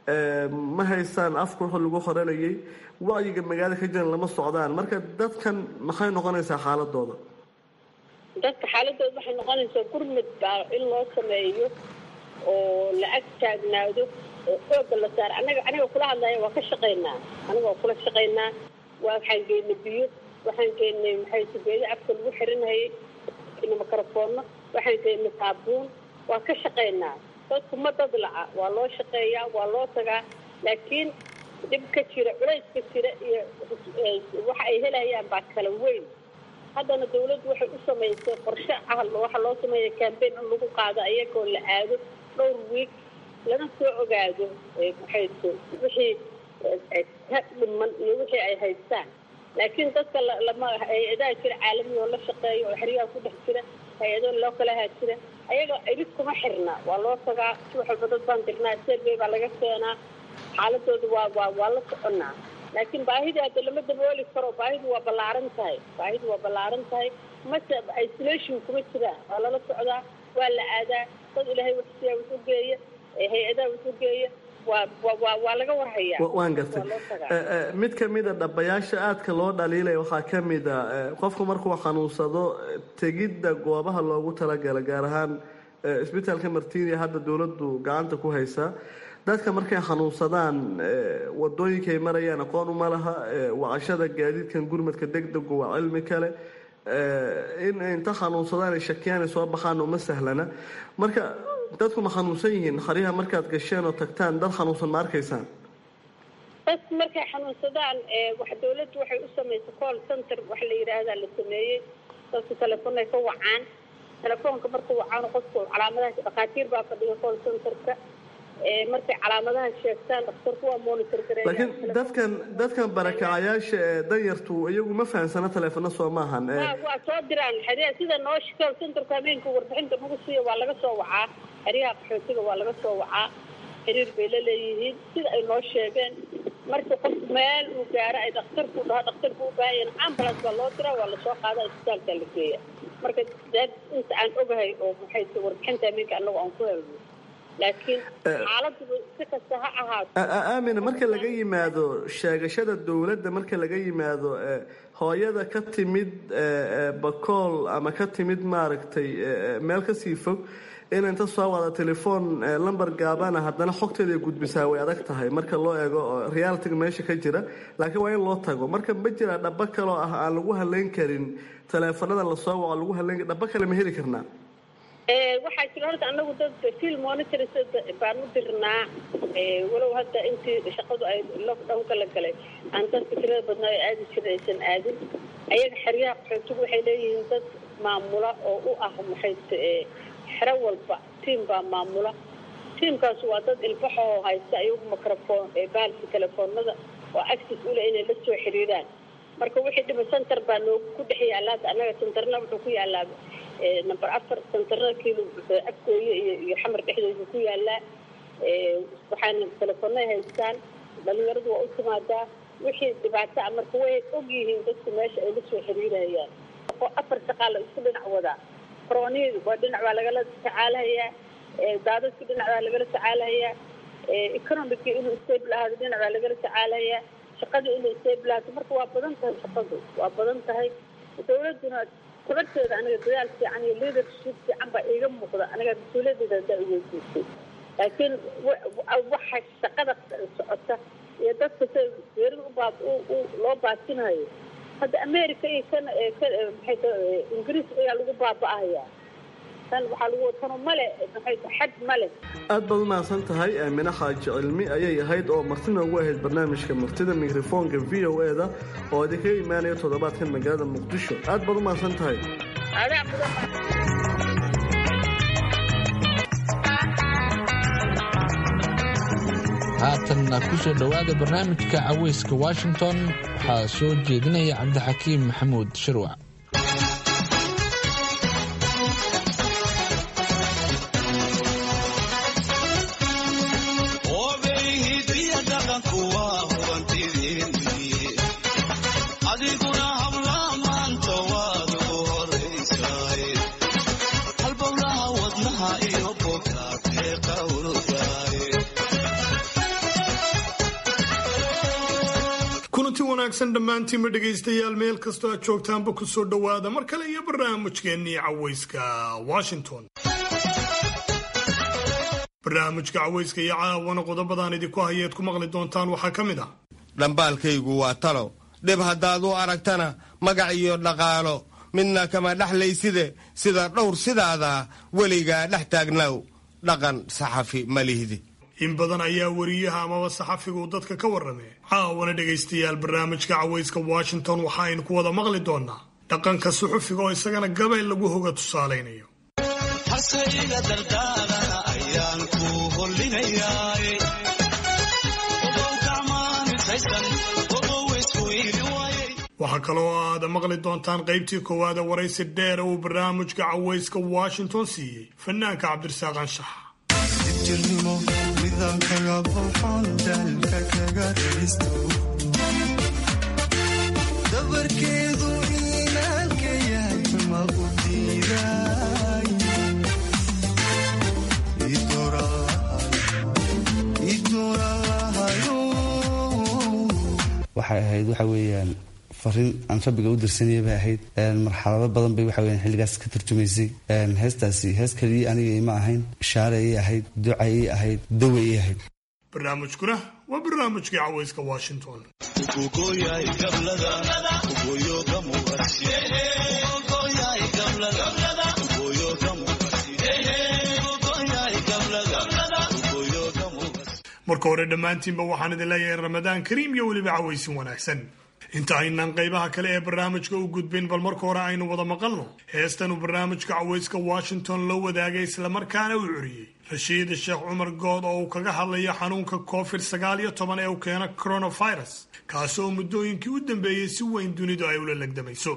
ma haystaan afka wuxuu lagu horanayay wacyiga magaalada ka jiran lama socdaan marka dadkan maxay noqonaysaa xaaladooda dadka xaaladooda waxay noqonaysaa gurmud baa in loo sameeyo oo la ag taagnaado oo xooga la saaro anaga aniga kula hadlaya waa ka shaqaynaa aniga waa kula shaqaynaa waa waxaan geynay biyo waxaan geynay maxay sugeeyo afka lagu xirinhayay microfono waxaan geynay saabuun waa ka shaqaynaa dadku ma dad laca waa loo shaqeeyaa waa loo tagaa laakiin dhib ka jira culays ka jira iyo waxa ay helayaan baa kala weyn haddana dawladdu waxay u samaysay qorshe ah waxaa loo sameeya cambaign in lagu qaado iyagoo la aado dhowr wiig lana soo ogaado maxay wixii ka dhiman iyo wixii ay haystaan laakiin dadka lama hay-adaha jira caalami oo la shaqeeyo oo xeryaha ku dhex jira hay-ado loo kala haa jira ayaga irid kuma xirna waa loo tagaa si wax walba dad baan dirnaa serbey baa laga keenaa xaaladooda waa waa waa la soconaa laakiin baahidii hadda lama dabooli karo baahidu waa ballaaran tahay baahidu waa ballaaran tahay mase isolation kuma jiraan waa lala socdaa waa la aadaa dad ilaahay waxsiyaa wax u geeya hay-adaha wax u geeya waa waa waa laga warhayaa waan gartay mid ka mida dhabayaasha aadka loo dhaliilaya waxaa ka mid a qofku markuu xanuunsado tegidda goobaha loogu talagala gaar ahaan isbitaalka martinia hadda dowladdu gacanta ku haysaa dadka markay xanuunsadaan wadooyinkay marayaan aqoon uma laha wacashada gaadiidkan gurmadka degdegu waa cilmi kale in inta xanuunsadaan ay shakiyaan ay soo baxaan uma sahlana marka dadku ma xanuunsan yihiin xaryaha markaad gasheen oo tagtaan dad xanuunsan ma arkaysaan dadku markay xanuunsadaan wax dawladdu waxay u samaysay call center wax la yidhaahdaa la sameeyey dadku telefoonay ka wacaan telefoonka markuu wacaan qofku calaamadaha dhakhaatiir baa fadhiga call centerka markay calaamadaha sheegtaan dhakhtarku waa monitor gareeya laakiin dadkan dadkan barakacayaasha ee danyartu iyagu ma fahamsana teleefona soo maahan waa soo diraan xeryaha sida noo call centerka habeenka warbixinta nagu siiya waa laga soo wacaa xeryaha qaxootiga waa laga soo wacaa xiriir bay la leeyihiin sida ay noo sheegeen marka qof meel uu gaaro ay dhakhtarku dhaho dhakhtarku u baahan yahin ambulance baa loo diraa waa lasoo qaada isbitaalka la geeya marka dad inta aan ogahay oo maxay warbixinta habeenka annagu aan ku helno laakiin xaaladdu si kasta ha ahaato aamina marka laga yimaado sheegashada dowladda marka laga yimaado hooyada ka timid bakool ama ka timid maaragtay meel kasii fog in inta soo wada telefoon lamber gaabana haddana xogteeda ay gudbisaa way adag tahay marka loo eego realitiga meesha ka jira laakiin waa in loo tago marka ma jira dhaba kaloo ah aan lagu haleyn karin teleefanada lasoo waco lagu haleyn dhaba kale ma heli karnaa waxaa jira horta anagu dad field monitors baan u dirnaa walow hadda intii shaqadu ay lockdownka la galay aan dadka tirada badnaa ee aadi jira aysan aadin ayaga xeryaha qaxootigu waxay leeyihiin dad maamula oo u ah maxay xero walba tiam baa maamula tiamkaas waa dad ilbaxoo haysta ayagu microphone baalki telefoonada oo access ule inay la soo xiriiraan marka wixii dhiba center baa noogu ku dhex yaallaa hadda annaga centerna wuxuu ku yaallaa number afar centerna kiilo afgooye iyo iyo xamar dhexdooda ku yaallaa waxaana telefoonay haystaan dhalinyaradu waa u timaadaa wixii dhibaato ah marka way og yihiin dadku meesha ay la soo xiriirayaan afar shaqaa la isku dhinac wadaa koronihii waa dhinac baa lagala tacaalahayaa daadadkii dhinac baa lagala tacaalahayaa economicii inuu stable ahaado dhinac baa lagala tacaalahayaa shaqadii inay stable ahaato marka waa badan tahay shaqadu waa badan tahay dawladduna tabarteeda aniga dadaal fiican iyo leadership fiican baa iiga muuqda aniga mas-uuliyadeeda hadaa iweydiisay laakiin waxa shaqada socota iyo dadka sida geerida ubaab loo baasinayo hadda america iyo kan maxay ingiriiska ayaa lagu baaba'ahayaa tan waxaa lagu tano male maxay xad male aad baad u mahadsan tahay aamine xaaji cilmi ayay ahayd oo martina ugu ahayd barnaamijka martida mikrofoonka v o e da oo idinkaga imaanaya toddobaadkan magaalada muqdisho aad baad u mahadsan tahay adaa mudan haatanna ku soo dhowaada barnaamijka caweyska washington waxaa soo jeedinaya cabdixakiim maxamuud shirwac kulanti wanaagsan dhammaantiinma dhegaystayaal meel kastoo aad joogtaanba ku soo dhowaada mar kale iyo barnaamijkeennii caweyska washington barnaamijka caweyska iyo caawana qodobadaan idinku hayeed ku maqli doontaan waxaa ka mid ah dhambaalkaygu waa talo dhib haddaad u aragtana magac iyo dhaqaalo midna kama dhexlayside sida dhowr sidaada weligaa dhex taagnaw dhaqan saxafi ma lihdi in badan ayaa wariyaha amaba saxafigu dadka ka warramee caawana dhegaystayaal barnaamijka caweyska washington waxa aynu ku wada maqli doonaa dhaqanka suxufiga oo isagana gabay lagu hoga tusaalaynayo waxaa kaloo aad maqli doontaan qaybtii koowaada waraysi dheera uu barnaamijka caweyska washington siiyey fanaanka cabdirasaaq anshax jirnimo nidaamkaga boxon dalka kaga dhalisto barkeedu inaalka yahay ma u diiday waxay ahayd waxa weeyaan fariin aan rabbiga u dirsanaya bay ahayd marxalado badan bay waxa weeyaan xilligaas ka turjumaysay heestaasi hees kaliya aniga ima ahayn ishaare ii ahayd duca ii ahayd dawa ii ahayd barnaamijkuna waa barnaamijkii cawayska washington marka hore dhammaantiinba waxaan idin leeyahay ramadaan kariim iyo weliba cawaysin wanaagsan inta aynaan qaybaha kale ee barnaamijka u gudbin bal marka hore aynu wada maqalno heestan uu barnaamijka cawayska washington loo wadaagay islamarkaana uu curiyey rashiid sheekh cumar good oo uu kaga hadlayo xanuunka covid sagaal iyo toban ee uu keena coronavirus kaasi oo muddooyinkii u dambeeyey si weyn dunidu ay ula legdamayso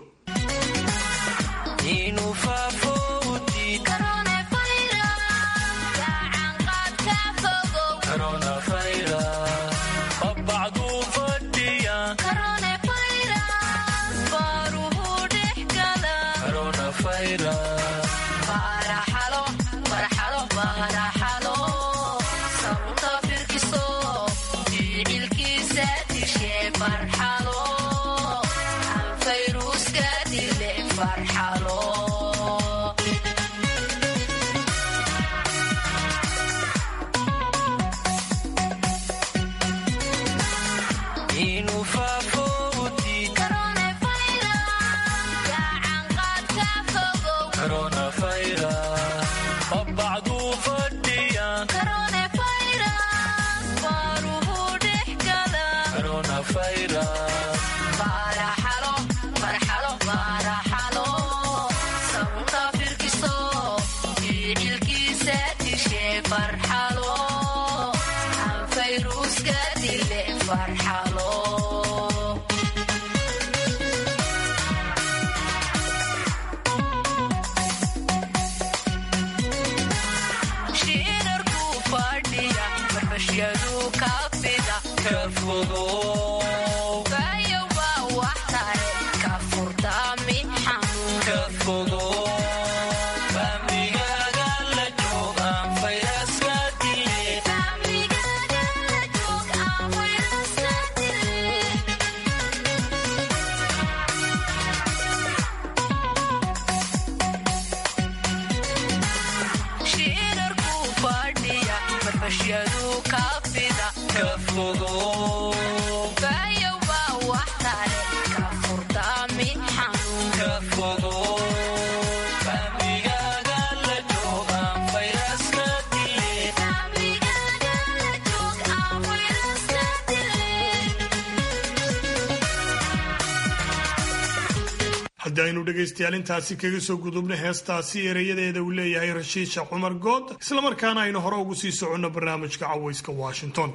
haddii aynu dhegaystayaal intaasi kaga soo gudubno heestaasi erayadeeda uu leeyahay rashiid sheekh cumar good islamarkaana aynu hore ugu sii soconno barnaamijka cawayska washington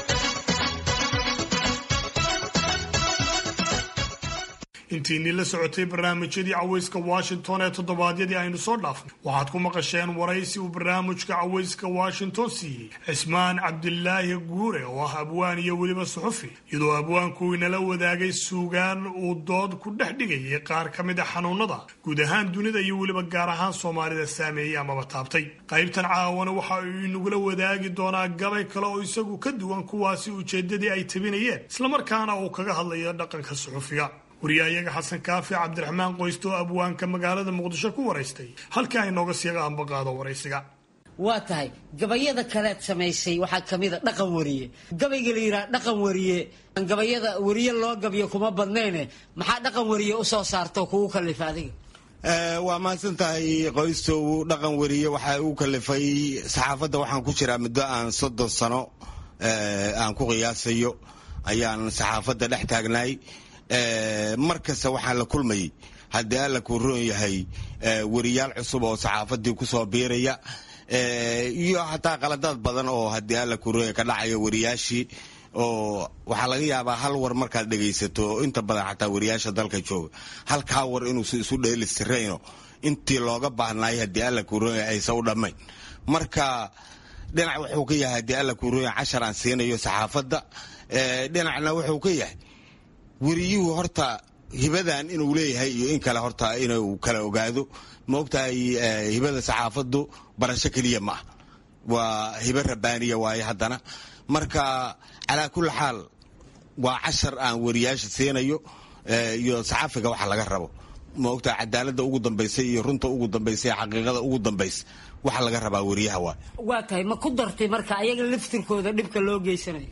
intiinii la socotay barnaamijyadii cawayska washington ee toddobaadyadii aynu soo dhaafnay waxaad ku maqasheen waraysi uu barnaamijka cawayska washington siiyey cismaan cabdilaahi guure oo ah abwaan iyo weliba suxufi iyadoo abwaanku inala wadaagay suugaan uu dood ku dhex dhigayay qaar ka mid a xanuunada guud ahaan dunida iyo weliba gaar ahaan soomaalida saameeyey amaba taabtay qaybtan caawana waxa uu inagula wadaagi doonaa gabay kale oo isagu ka duwan kuwaasi ujeedadii ay tabinayeen islamarkaana uu kaga hadlayo dhaqanka suxufiga wariyahayaga xasan kaafi cabdiraxmaan qoyste oo abwaanka magaalada muqdisho ku waraystay halkii ay nooga siiga ambaqaado waraysiga waa tahay gabayada kaleed samaysay waxaa kamid a dhaqan wariye gabayga la yidhaha dhaqan wariye gabayada wariye loo gabyo kuma badnayne maxaa dhaqan wariye usoo saarto kugu kalifa adiga waa mahadsan tahay qoystow dhaqan wariye waxaa uu kalifay saxaafadda waxaan ku jiraa muddo aan soddon sano aan ku qiyaasayo ayaan saxaafadda dhex taagnaay mar kasta waxaa la kulmayay haddii alla kuu roon yahay weriyaal cusub oo saxaafadii kusoo biiraya iyo xataa qaladaad badan oo haddii alla kuu roon yahay ka dhacaya weriyaashii oo waxaa laga yaabaa hal war markaad dhegaysato inta badan xataa weriyaasha dalka jooga halkaa war inuusa isu dheelistirayno intii looga baahnaay haddii alla kuu roon yahay aysa u dhammayn marka dhinac wuxuu ka yahay haddii alla kuu roon yahay cashar aan siinayo saxaafadda dhinacna wuxuu ka yahay weriyuhu horta hibadan inuu leeyahay iyo in kale horta inuu kala ogaado ma ogtahay hibada saxaafaddu barasho keliya ma ah waa hibo rabbaaniya waaye haddana marka calaa kulli xaal waa cashar aan wariyaasha siinayo iyo saxaafiga waxa laga rabo ma ogtahay cadaaladda ugu dambaysa iyo runta ugu dambaysa iyo xaqiiqada ugu dambaysa waxa laga rabaa wariyaha waa waa tahay ma ku dartay marka ayaga laftirkooda dhibka loo geysanayo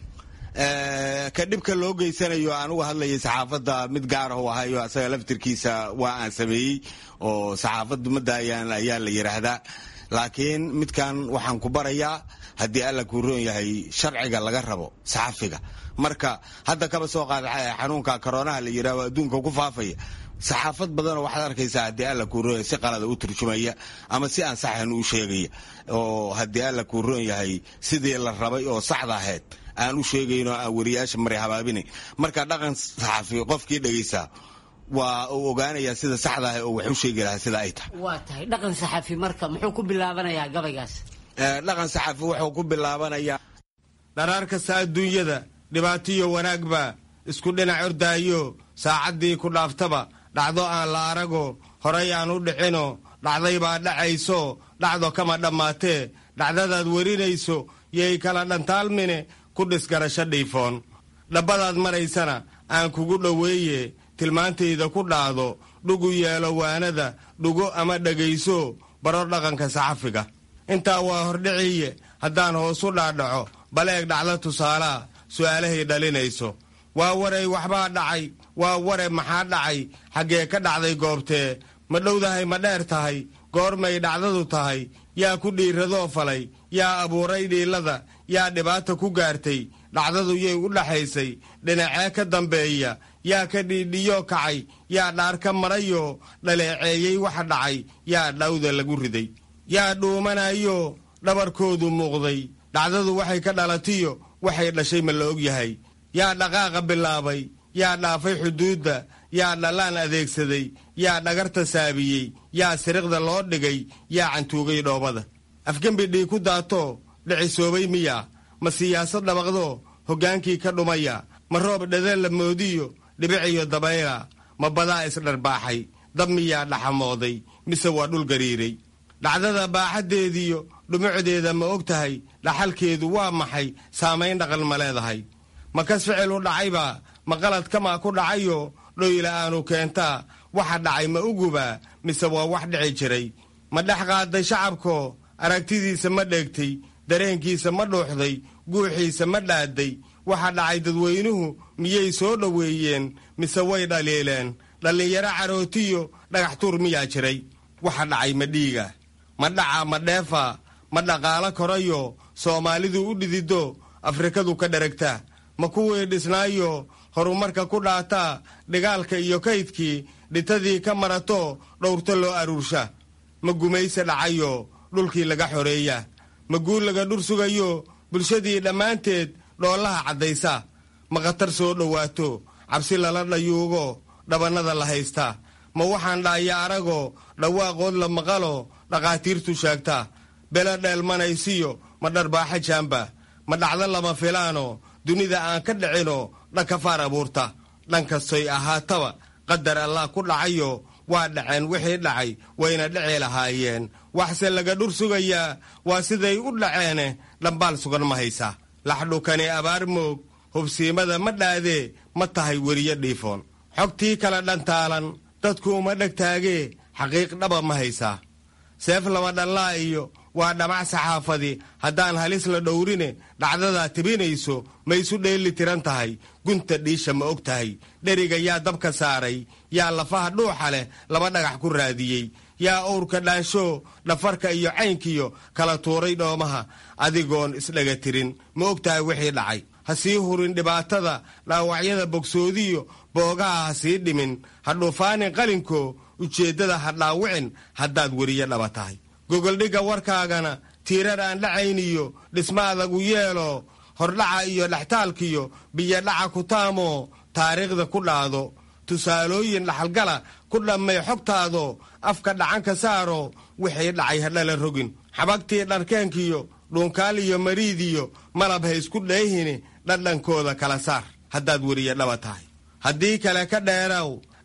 ka dhibka loo geysanayo aan uga hadlayay saxaafadda mid gaar ah ahayo asaga laftirkiisa waa aan sameeyey oo saxaafaddu madaayaan ayaa la yidhaahdaa laakiin midkan waxaan ku barayaa haddii alla kuu roon yahay sharciga laga rabo saxafiga marka hadda kaba soo qaada xanuunka koroonaha la yidhahdo adduunka ku faafaya saxaafad badanoo waxaad arkaysaa haddii alla kuu roon yahay si qalada u turjumaya ama si aan saxan u sheegaya oo haddii alla kuu roon yahay sidii la rabay oo saxda ahayd aan u sheegayno aan wariyaasha maray habaabinayn marka dhaqan saxafi qofkii dhegaysaa waa uu ogaanayaa sida saxda ah oo wax u sheegi lahaa sida ay tahay waa tahay dhaqan saxafi marka muxuu ku bilaabanayaa gabaygaas dhaqan saxafi wuxuu ku bilaabanayaa dharaar kasta adduunyada dhibaatiyo wanaagba isku dhinac ordaayo saacaddii ku dhaaftaba dhacdo aan la arago horay aan u dhicino dhacday baa dhacayso dhacdo kama dhammaatee dhacdadaad werinayso yay kala dhantaalmine ku dhisgarasho dhiifoon dhabbadaad maraysana aan kugu dhoweeye tilmaantayda ku dhaado dhugu yeelo waanada dhugo ama dhegayso baro dhaqanka saxafiga intaa waa hordhiciye haddaan hoosu dhaadhaco baleeg dhacdo tusaalaa su'aalahay dhalinayso waa waray waxbaa dhacay waa ware maxaa dhacay xaggee ka dhacday goobtee ma dhowdahay ma dheer tahay goormay dhacdadu tahay yaa ku dhiiradoo falay yaa abuuray dhiilada yaa dhibaata ku gaartay dhacdadu yay u dhaxaysay dhinacee ka dambeeya yaa ka dhiidhiyoo kacay yaa dhaar ka marayoo dhaleeceeyey waxa dhacay yaa dhawda lagu riday yaa dhuumanayo dhabarkoodu muuqday dhacdadu waxay ka dhalatiyo waxay dhashay ma la og yahay yaa dhaqaaqa bilaabay yaa dhaafay xuduudda yaa dhallaan adeegsaday yaa dhagarta saabiyey yaa siriqda loo dhigay yaa cantuugay dhoobada afgembi dhii ku daatoo dhicisoobay miyaa ma siyaasad dhabaqdoo hoggaankii ka dhumaya ma roob dhadeen la moodiyo dhibiciyo dabayla ma badaa isdharbaaxay dab miyaa dhaxamooday mise waa dhul gariiray dhacdada baaxaddeediyo dhumucdeeda ma og tahay dhaxalkeedu waa maxay saamayn dhaqan ma leedahay ma kas ficil u dhacaybaa ma qalad kamaa ku dhacayo dhoyla aanu keentaa waxa dhacay ma ugubaa mise waa wax dhici jiray ma dhex qaaday shacabkoo aragtidiisa ma dheegtay dareenkiisa ma dhuuxday guuxiisa ma dhaaday waxa dhacay dadweynuhu miyay soo dhoweeyeen mise way dhaliileen dhallinyaro carootiyo dhagax tuur miyaa jiray waxa dhacay ma dhiiga ma dhaca ma dheefa ma dhaqaalo korayo soomaalidu u dhidido afrikadu ka dheragta ma kuwii dhisnaayo horumarka ku dhaataa dhigaalka iyo kaydkii dhitadii ka marato dhowrto loo aruursha ma gumayse dhacayo dhulkii laga xoreeya ma guul laga dhur sugayo bulshadii dhammaanteed dhoollaha caddaysa ma khatar soo dhowaato cabsi lala dhayuugo dhabannada la haysta ma waxaan dhaaya arago dhawaaqood la maqalo dhakhaatiirtu sheegta belo dheelmanaysiyo ma dharbaaxa jaamba ma dhacdo lama filaano dunida aan ka dhicino dhanka faar abuurta dhan kastoy ahaataba qadar allah ku dhacayo waa dhaceen wixii dhacay wayna dhici lahaayeen waxse laga dhur sugayaa waa siday u dhaceene dhambaal sugan ma haysa laxdhukani abaar moog hubsiimada ma dhaadee ma tahay weriye dhiifoon xogtii kala dhantaalan dadku uma dhegtaagee xaqiiq dhaba ma haysaa seef laba dhallaa iyo waa dhamac saxaafadi haddaan halis la dhowrine dhacdadaa tibinayso ma isu dheeli tiran tahay gunta dhiisha ma og tahay dheriga yaa dabka saaray yaa lafaha dhuuxa leh laba dhagax ku raadiyey yaa owrka dhaansho dhafarka iyo caynkiyo kala tuuray dhoomaha adigoon isdhaga tirin ma og tahay wixii dhacay ha sii hurin dhibaatada dhaawacyada bogsoodiyo boogaha ha sii dhimin ha dhuufaanin qalinko ujeeddada ha dhaawicin haddaad weriye dhaba tahay gogoldhigga warkaagana tiirar aan dhacayniyo dhisma adagu yeelo hordhaca iyo dhextaalkiyo biyodhaca ku taamoo taariikhda ku dhaado tusaalooyin dhaxalgala ku dhammay xogtaado afka dhacanka saaro wixii dhacay hadhala rogin xabagtii dharkeenkiyo dhuunkaal iyo mariidiyo malab ha isku dheehini dhadhankooda kala saar haddaad weriye dhaba tahay haddii kale ka dheeraw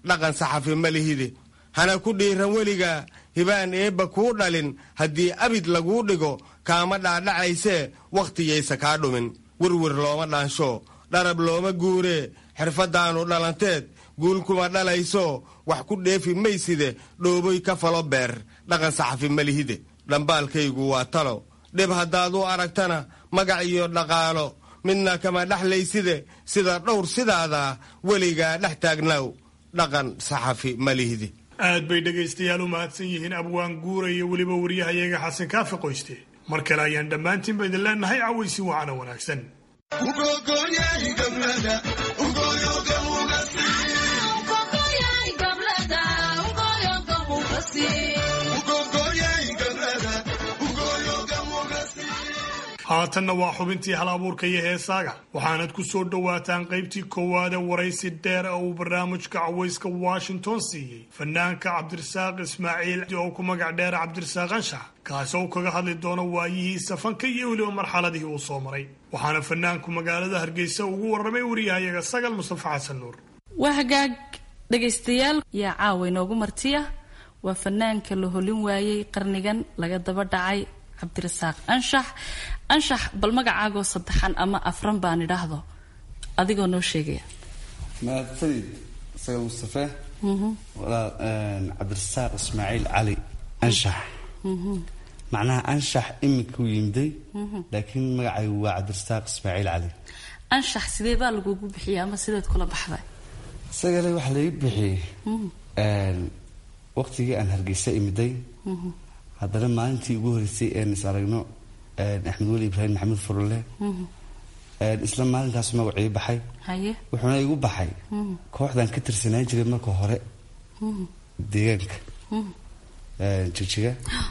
dhaqan saxafi ma lihide hana ku dhiiran weligaa hibaan eebba kuu dhalin haddii abid laguu dhigo kaama dhaadhacaysee wakhtiyaysa kaa dhumin werwer looma dhaansho dharab looma guuree xirfaddaannu dhalanteed guul kuma dhalayso wax ku dheefi mayside dhooboy ka falo beer dhaqan saxafi ma lihide dhambaalkaygu waa talo dhib haddaad u aragtana magac iyo dhaqaalo midna kama dhexlayside sida dhowr sidaada weligaa dhex taagnaaw dhaqan saxafi ma lihide aad bay dhegaystayaal u mahadsan yihiin abwaan guura iyo weliba waryahayaga xasan kaafi qoyste mar kale ayaan dhammaantiinba idin leenahay cawaysi wacana wanaagsan haatanna waa xubintii hal abuurka iyo heesaaga waxaanad ku soo dhowaataan qaybtii koowaade waraysi dheer oo uu barnaamijka cawayska washington siiyey fanaanka cabdirasaaq ismaaciil oo ku magac dheera cabdirasaaq anshax kaasi oo kaga hadli doono waayihiisa fanka iyo weliba marxaladihii uu soo maray waxaana fanaanku magaalada hargeysa ugu warramay wariyahayaga sagal mustafa xasan nuur waa hagaag dhegaystayaal yaa caawa inoogu martiya waa fanaanka la holin waayey qarnigan laga daba dhacay cabdirasaaq anshax anshax bal magacaagoo saddexan ama afran baan idhaahdo adigoo noo sheegaya mahadsanid sagal mustafe walaal cabdirasaaq ismaaciil cali anshax macnaha anshax imika u yimiday laakiin magacaygu waa cabdirasaaq ismaaciil cali anshax sidee baa lagugu bixiyay ama sideed kula baxday isagale waxaa laga bixiyey waqtigii aan hargeysa imiday haddana maalintii ugu horeysay een is aragno axmed weli ibraahim maxamuud furule isla maalinkaas magacii baxay haye wuxuuna igu baxay kooxdan ka tirsanaan jiray marka hore deegaanka jigjiga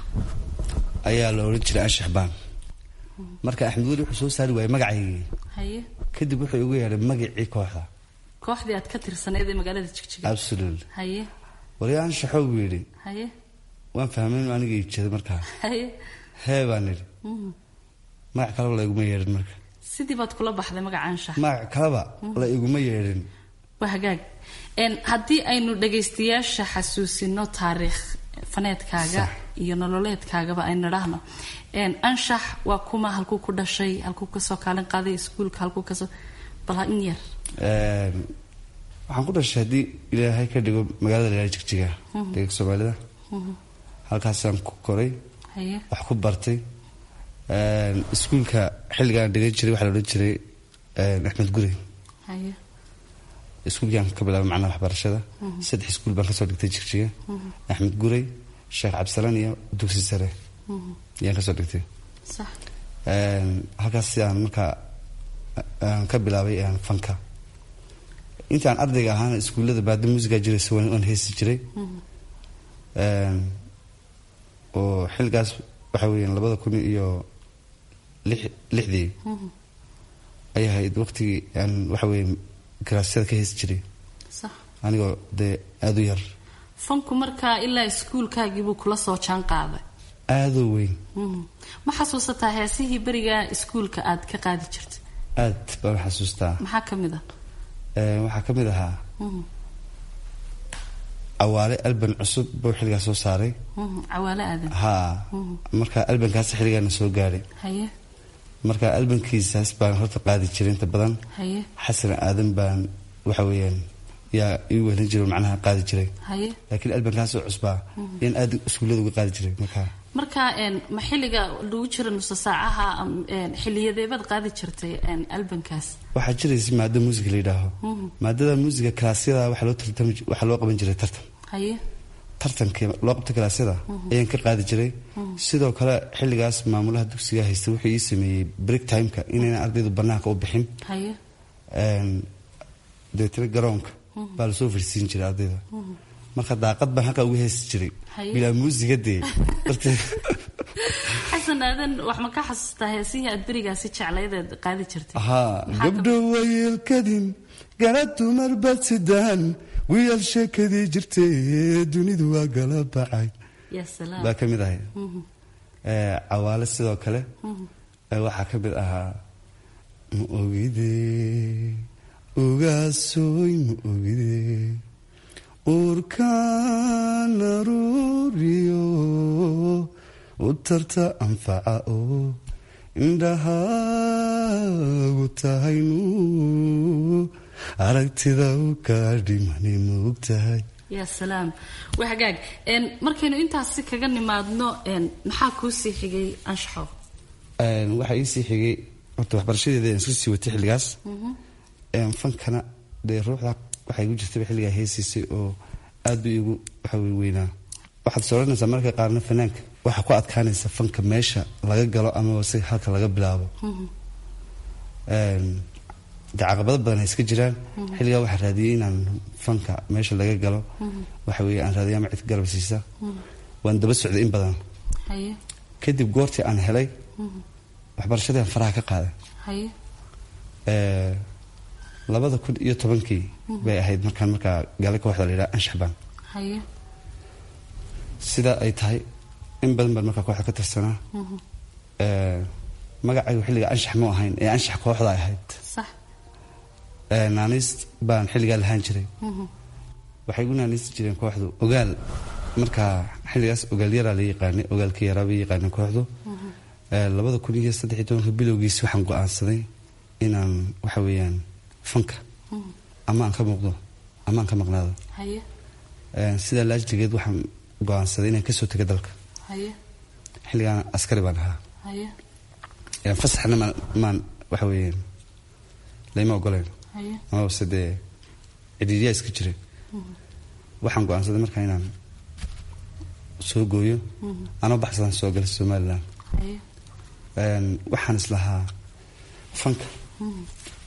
ayaa la odhan jiray anshax baan marka axmed weli wuxuu soo saari waayey magacaygii haye kadib wuxuu igu yeedhay magacii kooxda kooxdii aad ka tirsaneed ee magaalada jigjiga absolutely haye wali anshaxoo buu yidhi haye waan fahmay inu aniga iibjeeda markaa haye hee baan idhi Mhm. magac kaleba la iguma yeedhin marka sidii baad kula baxday magaca anshax magac kaleba la iguma yeedhin waa hagaag Een, haddii aynu dhagaystayaasha xasuusino taariikh faneedkaaga iyo nololeedkaagaba aynu idhaahno Een, anshax waa kuma halkuu ku dhashay halkuu kasoo kaalin qaaday iskuulka halkuu kasoo bal ha in yar Een, waxaan ku dhashay haddii ilaahay ka dhigo magaalada la yidhaha jigjiga Mhm. deeganka soomaalida Mhm. halkaasaan ku koray haye wax ku bartay Een, iskuulka xilligaan dhigan jiray waxaa la odhan jiray een, axmed guri haye iskuulkaan ka bilaabay macnaha waxbarashada Mhm. saddex iskuul baan kasoo dhigtay jigjiga Mhm. axmed gurey sheekh cabdisalaan iyo dugsi sare Mhm. ayaan kasoo dhigtay sax Een, halkaas sidaan markaa aan ka bilaabay een, fanka intaan ardayga ahaana iskuullada baada muusigaa jiraysa waan waan heesi jiray Mhm. Een, oo xilligaas waxa weeyaan labada kun iyo lix- lixdii Mhm. ay ahayd waqtigii aan waxa weeye garaasyada ka heesi jiray sax anigoo dee aada u yar fanku markaa ilaa iskuulkaagiibuu kula soo jaan qaaday aadoo weyn Mhm. ma xasuusataa heesihii beriga iskuulka aad ka qaadi jirtay aad baan u xasuustaa maxaa ka mid ah Een, waxaa ka mid ahaa Mhm. awaale alban cusub buu xilligaas soo saaray Mhm. cawaale aadan haa Mhm. marka albankaas xilligaana soo gaadhay haye marka albankiisaas baan horta qaadi jiray inta badan haye xasan aadan baan waxa weeyaan yaa ii weelin jiray oo macnaha qaadi jiray haye laakiin albankaasoo cusbaa Mhm. in aad iskuullada uga qaadi jiray marka marka een, ma xilliga lagu jira nusa saacaha am- een, xiliyadeebaad qaadi jirtay een, albankaas waxaa jiraysa maado muusiga la yidhaaho Mhm. maadada muusiga kalaasyada waxaa loo tartami waxaa loo qaban jiray tartan haye tartankii loo qabta kalaasyada Mhm. ayaan ka qaadi jiray Mhm. sidoo kale xilligaas maamulaha dugsiga haysta wuxuu ii sameeyey break timeka inayna ardaydu banaanka u bixin haye Een, dabeetana garoonka Mhm. baa lasoo farsiin jiray ardayda Mhm. marka daaqad baan halkaa uga heesi jiray Haye. bilaa muusiga dee darteed xasan aadan wax ma ka xasuustaa heesihii aad berigaasi jeclaydeed qaadi jirtay haa Maxaa ka- gabdho wayeelkadin gala dumar bad sidaan wiil sheekadii jirtay dunidu waa gala bacay ya salaam baa ka mid ahay Mhm. Ee, cawaale sidoo kale Mhm. ee, waxaa ka mid ahaa ma ogide ogaasoy ma ogide uurkaan aruuriyo u tarta anfaca oo indhahaagu tahay nuur aragtida u kaa dhimani moog tahay yaa salaam waa hagaag Een, markaynu intaasi kaga nimaadno een, maxaa kuu sii xigay anshaxo Een, waxaa iisii xigay horta waxbarashadeeda aan iska sii watay xilligaas Mhm. Een, fankana dee ruuxda waxaa igu jirtaba xilligaa heesiisay oo aad u igu waxa wey weynaa waxaad sooranaysaa marka qaarna fanaanka waxaa ku adkaanaysa fanka meesha laga galo amaba si halka laga bilaabo Mhm. Een, dee caqabado badan ay iska jiraan Mhm. xilligaa waxaa raadiyey inaan fanka meesha laga galo Mhm. waxa weeye aan raadiya ama cid garab siisa Mhm. waan daba socday in badan haye kadib goortii aan helay Mhm. waxbarashadii aan faraha ka qaaday haye Ee, labada kun iyo tobankii Mhm. bay ahayd markaan markaa gaala kooxda la yidhaha anshaxbaan haye sidaa ay tahay in badan baan markaa kooxda ka tirsanaa Mhm. Ee, magacaygu xilliga anshax mu ahayn ee anshax kooxda ay ahayd sax Ee, naaniist baan xilligaa lahaan jiray Mhm. waxay igu naaniisti jireen kooxdu ogaal markaa xilligaas ogaal yaraa la yaqaanay ogaalka yaraa bay yaqaaneen kooxdu Mhm. Ee, labada kun iyo saddex iyo tobanka bilowgiisi waxaan go-aansaday inaan waxa weeyaan fanka Mhm. ama aan ka muuqdo ama aan ka maqnaado haye Ee, sidaa laajligeed waxaan go-aansaday inaan kasoo tago dalka haye xilligaan askari baan ahaa haye Ee, fasaxna maan maan waxa weeyaan layma ogoleen haye amabase dee cidhiidyaa iska jiray Mhm. waxaan go-aansaday markaa inaan soo gooyo Mhm. anoo baxsadaan soo gala somalilan haye Een, waxaan islahaa fanka Mhm.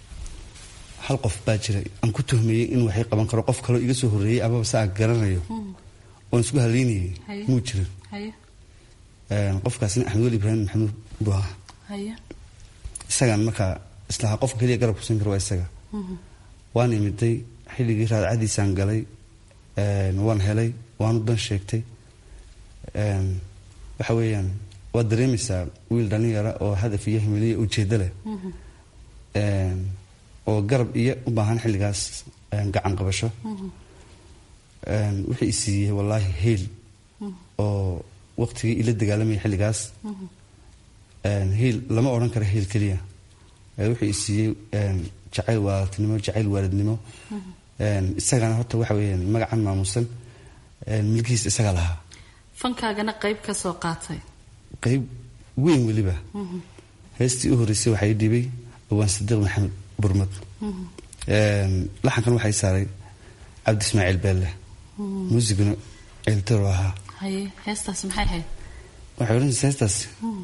hal qof baa jiray aan ku tuhmayey in waxay qaban karo qof kaloo iga soo horreeyey amaba se aan garanayo Mhm. oon isku halaynayay Haye. muu jirin haye Een, qofkaasina axmed weli ibraahim maxamuud buu ahaa haye isagaan markaa islahaa qofka keliya garab kusin karo waa isaga Mhm. waan imiday xilligii raadcadiisaan galay een, waan helay waanu dan sheegtay Een, waxa weeyaan waad dareemaysaa wiil dhalinyara oo hadaf iyo himiliya ujeeddo leh Mhm. Een, oo garab iyo u baahan xilligaas een, gacan qabasho Mhm. Een, wixii i siiyey wallaahi heel Mhm. oo waqtigii ila dagaalamaya xilligaas Mhm. Een, heel lama odhan karo heel keliya Ee, wuxuu i siiyey een, jacayl waalidnimo jacayl waalidnimo Mhm. Een, isagana horta waxa weeyaan magacan maamusan een, milkihiisa isaga lahaa fankaagana qayb ka soo qaatay qayb weyn weliba Mhm. heestii u horreysay waxaa ii dhibay awaan sadiiq maxamed burmad Mhm. Een, laxankan waxay saaray cabdi ismaaciil beelle Mhm. muusiguna ceeltaro ahaa haye heestaas maxay ahayd waxay odhanaysa heestaas Mhm.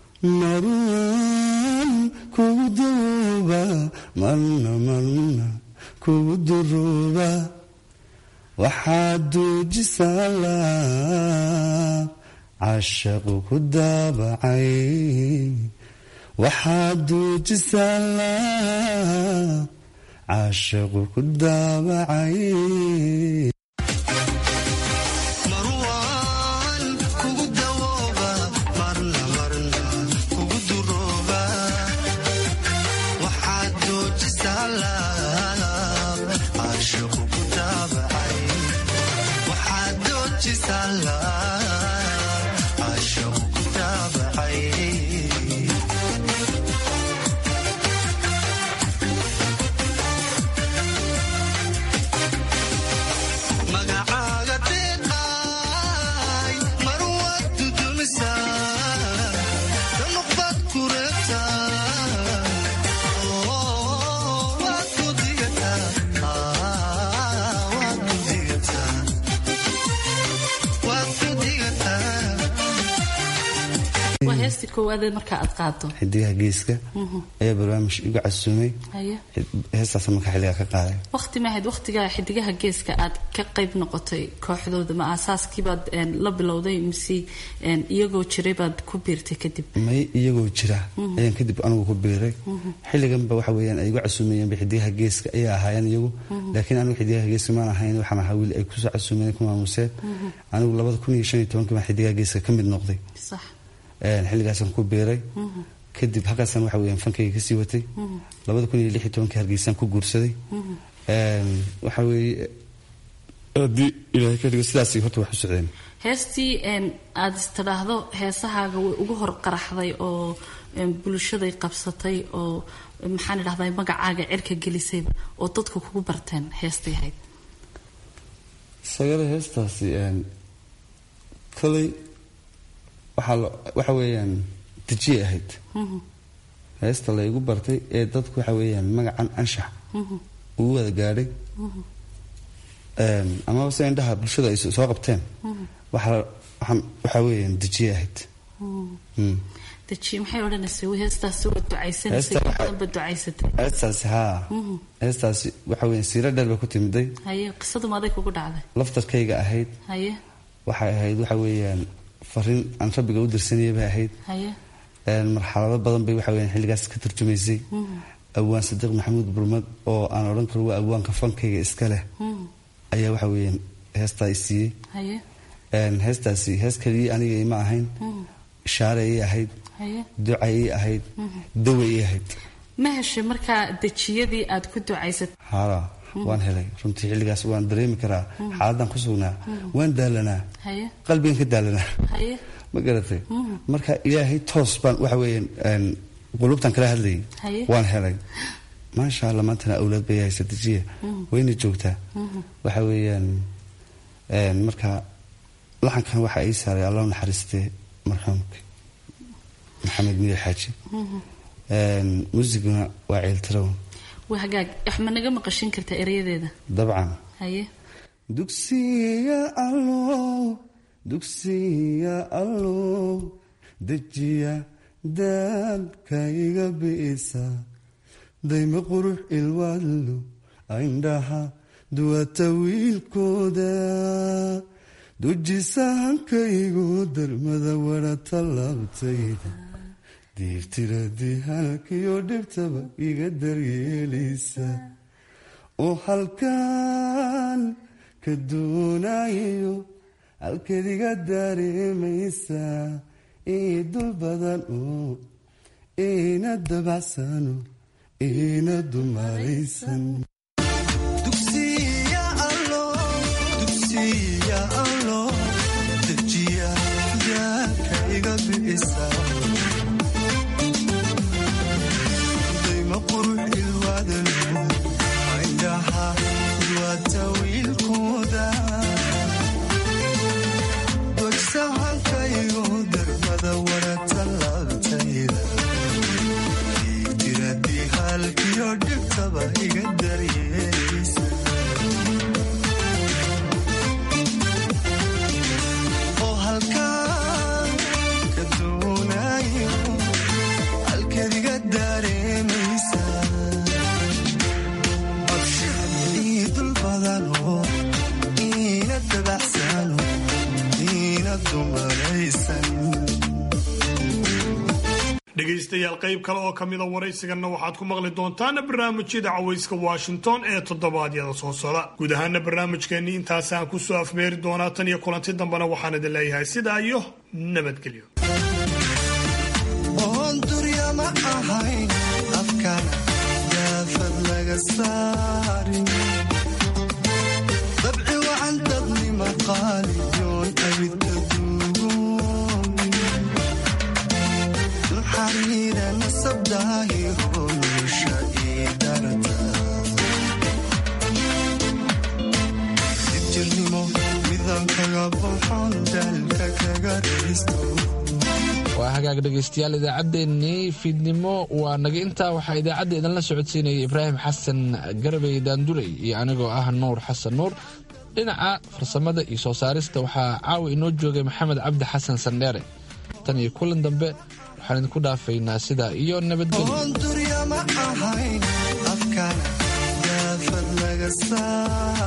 marwan kugu duuba marna marna kugu duruuba waxaad duujisaa laab cashaqu ku daabacay waxaad duujisaa laab cashaqu ku daabacay marwaan kugu dawooba marna marna kugu durooba waxaad doojisaa laab caashiqu ku daabacay waxaad doojisaa laab caashiqu ku daabacay magacaaga deeqaay marwaad dudumisaa danuqbaad ku reebtaa oo waad ku digataa waad ku digataa waad ku digataa waa heestii koowaadee markaa aad qaado xidigaha geeska Mhm. ayaa barnaamij igu casuumay haye heestaas markaa xilligaa ka qaaday waqti ma ahayd waqtigaa xidigaha geeska aad ka qayb noqotay kooxdooda ma aasaaskiibaad een, la bilowday mise een, iyagoo jiray baad ku biirtay kadib may iyagoo jira Mhm. ayaan kadib anigu ku biiray Mhm. xilliganba waxa weeyaan ay igu casuumayeenba xidigaha geeska ayay ahaayeen iyagu Mhm. laakiin anigu xidigaha geeska maan ahayn waxaan ahaa wiil ay kusoo casuumeen ku maamuseen Mhm. anigu labada kun iyo shan iyo tobankii baan xidigaha geeska ka mid noqday sax Een, xilligaasaan ku biiray Mhm. kadib halkaasaan waxa weeyaan fankayga kasii watay Mhm. labada kun iyo lix iyo tobankii hargeysaan ku guursaday Mhm. Een, waxa weeye haddii ilaahay ka dhigo sidaas horta wax u socdeen heestii aada istidhaahdo heesahaaga way ugu hor qaraxday oo bulshaday qabsatay oo maxaan idhahdaa magacaaga cirka gelisayba oo dadku kugu barteen heestay ahayd sagale heestaasi koley waxaa waxa weeyaan dejiyay ahayd heesta la igu bartay ee dadku waxa weeyaan magacan anshax uu wada gaadhay amaba se indhaha bulshada ay soo qabteen waxaa weeyaan dejiyay ahayd dejiye maxay odhanaysa heestaasi waa ducaysanaysay badanba ducaysatay heestaasi haa heestaasi waxa weeyaan siiro dheer bay ku timiday haye qisadu maaday kugu dhacday laftarkayga ahayd haye waxay ahayd waxa weeyaan fariin aan rabbiga u dirsanayay bay ahayd haye marxalado badan bay waxa weeyaan xilligaas ka turjumaysay awaan sadiiq maxamuud burmad oo aan odhan karo waa awaanka fankayga iska leh ayaa waxa weeyaan heestaa i siiyey haye heestaasi hees keliya aniga ima ahayn ishaare ii ahayd haye duca ii ahayd dawa ii ahayd ma heshay markaa dejiyadii aad ku ducaysatay hala waan helay runtii xilligaas waan dareemi karaa xaaladan ku sugnaa waan daalanaa haye qalbigan ka daalanaa haye ma garatay marka ilaahay toos baan waxa weeyaan qulubtan kala hadlayay haye waan helay maasha allah maantana awlaad bay haysa dejiya wayna joogtaa waxa weeyaan marka laxankan waxa ii saaray allah naxariistee marxuumka maxamed miir xaaji muusiguna waa ceeltirawn waa hagaag wax ma naga maqashin kartaa erayadeeda dabcan haye dugsiya allow dugsiya allow dejiya daabka iga bi'isa dayma qurux ilwaadlo indhaha duwata wiilkooda dujisa hankaygu darmada wara tallaabtayda diirtiradii halkiyo dhibtaba iga daryeelaysa oo halkaan ka doonayo halkeed iga dareemaysa ii dul badan oo iina dabacsano iina dumaraysan dugsiya allo dugsiya allo dejiya daaka iga bi'isa dayma qurux ilwaadalo indhaha duwata wiilkooda dojsa halkaygo darmada warata laabtayda diidiradii halkiyo dhibtaba iga daryeelaysa oo halkaan ka doonayo halkeed iga dareemaysa ii dul badanoo iina dabacsano iina dumaraysan dhegaystayaal qayb kale oo ka mida waraysiganna waxaad ku maqli doontaana barnaamijyada cawayska washington ee toddobaadyada soo socda guud ahaana barnaamijkeennii intaasaan ku soo afmeeri doonaa tan iyo kulanti dambena waxaan idin leeyahay sidaa iyo nabadgelyo oon durya ma ahayn afkana daafad laga saarin dabci wacan dadnima qaaliyoon abidka duugoonin naxariira nasabdaahi holusha ii darata dibjirnimo midaan kaga baxon daalka kaga raysto waa hagaag dhegaystayaal idaacaddeenii fiidnimo waa naga intaa waxaa idaacadda idinla socodsiinaya ibraahim xasan garabey daanduley iyo anigoo ah nuur xasan nuur dhinaca farsamada iyo soo saarista waxaa caawa inoo joogay maxamed cabdi xasan sandheere tan iyo kulan dambe waxaan idinku dhaafaynaa sidaa iyo nabadgelyo oon durya ma ahayn afkana daafad laga saar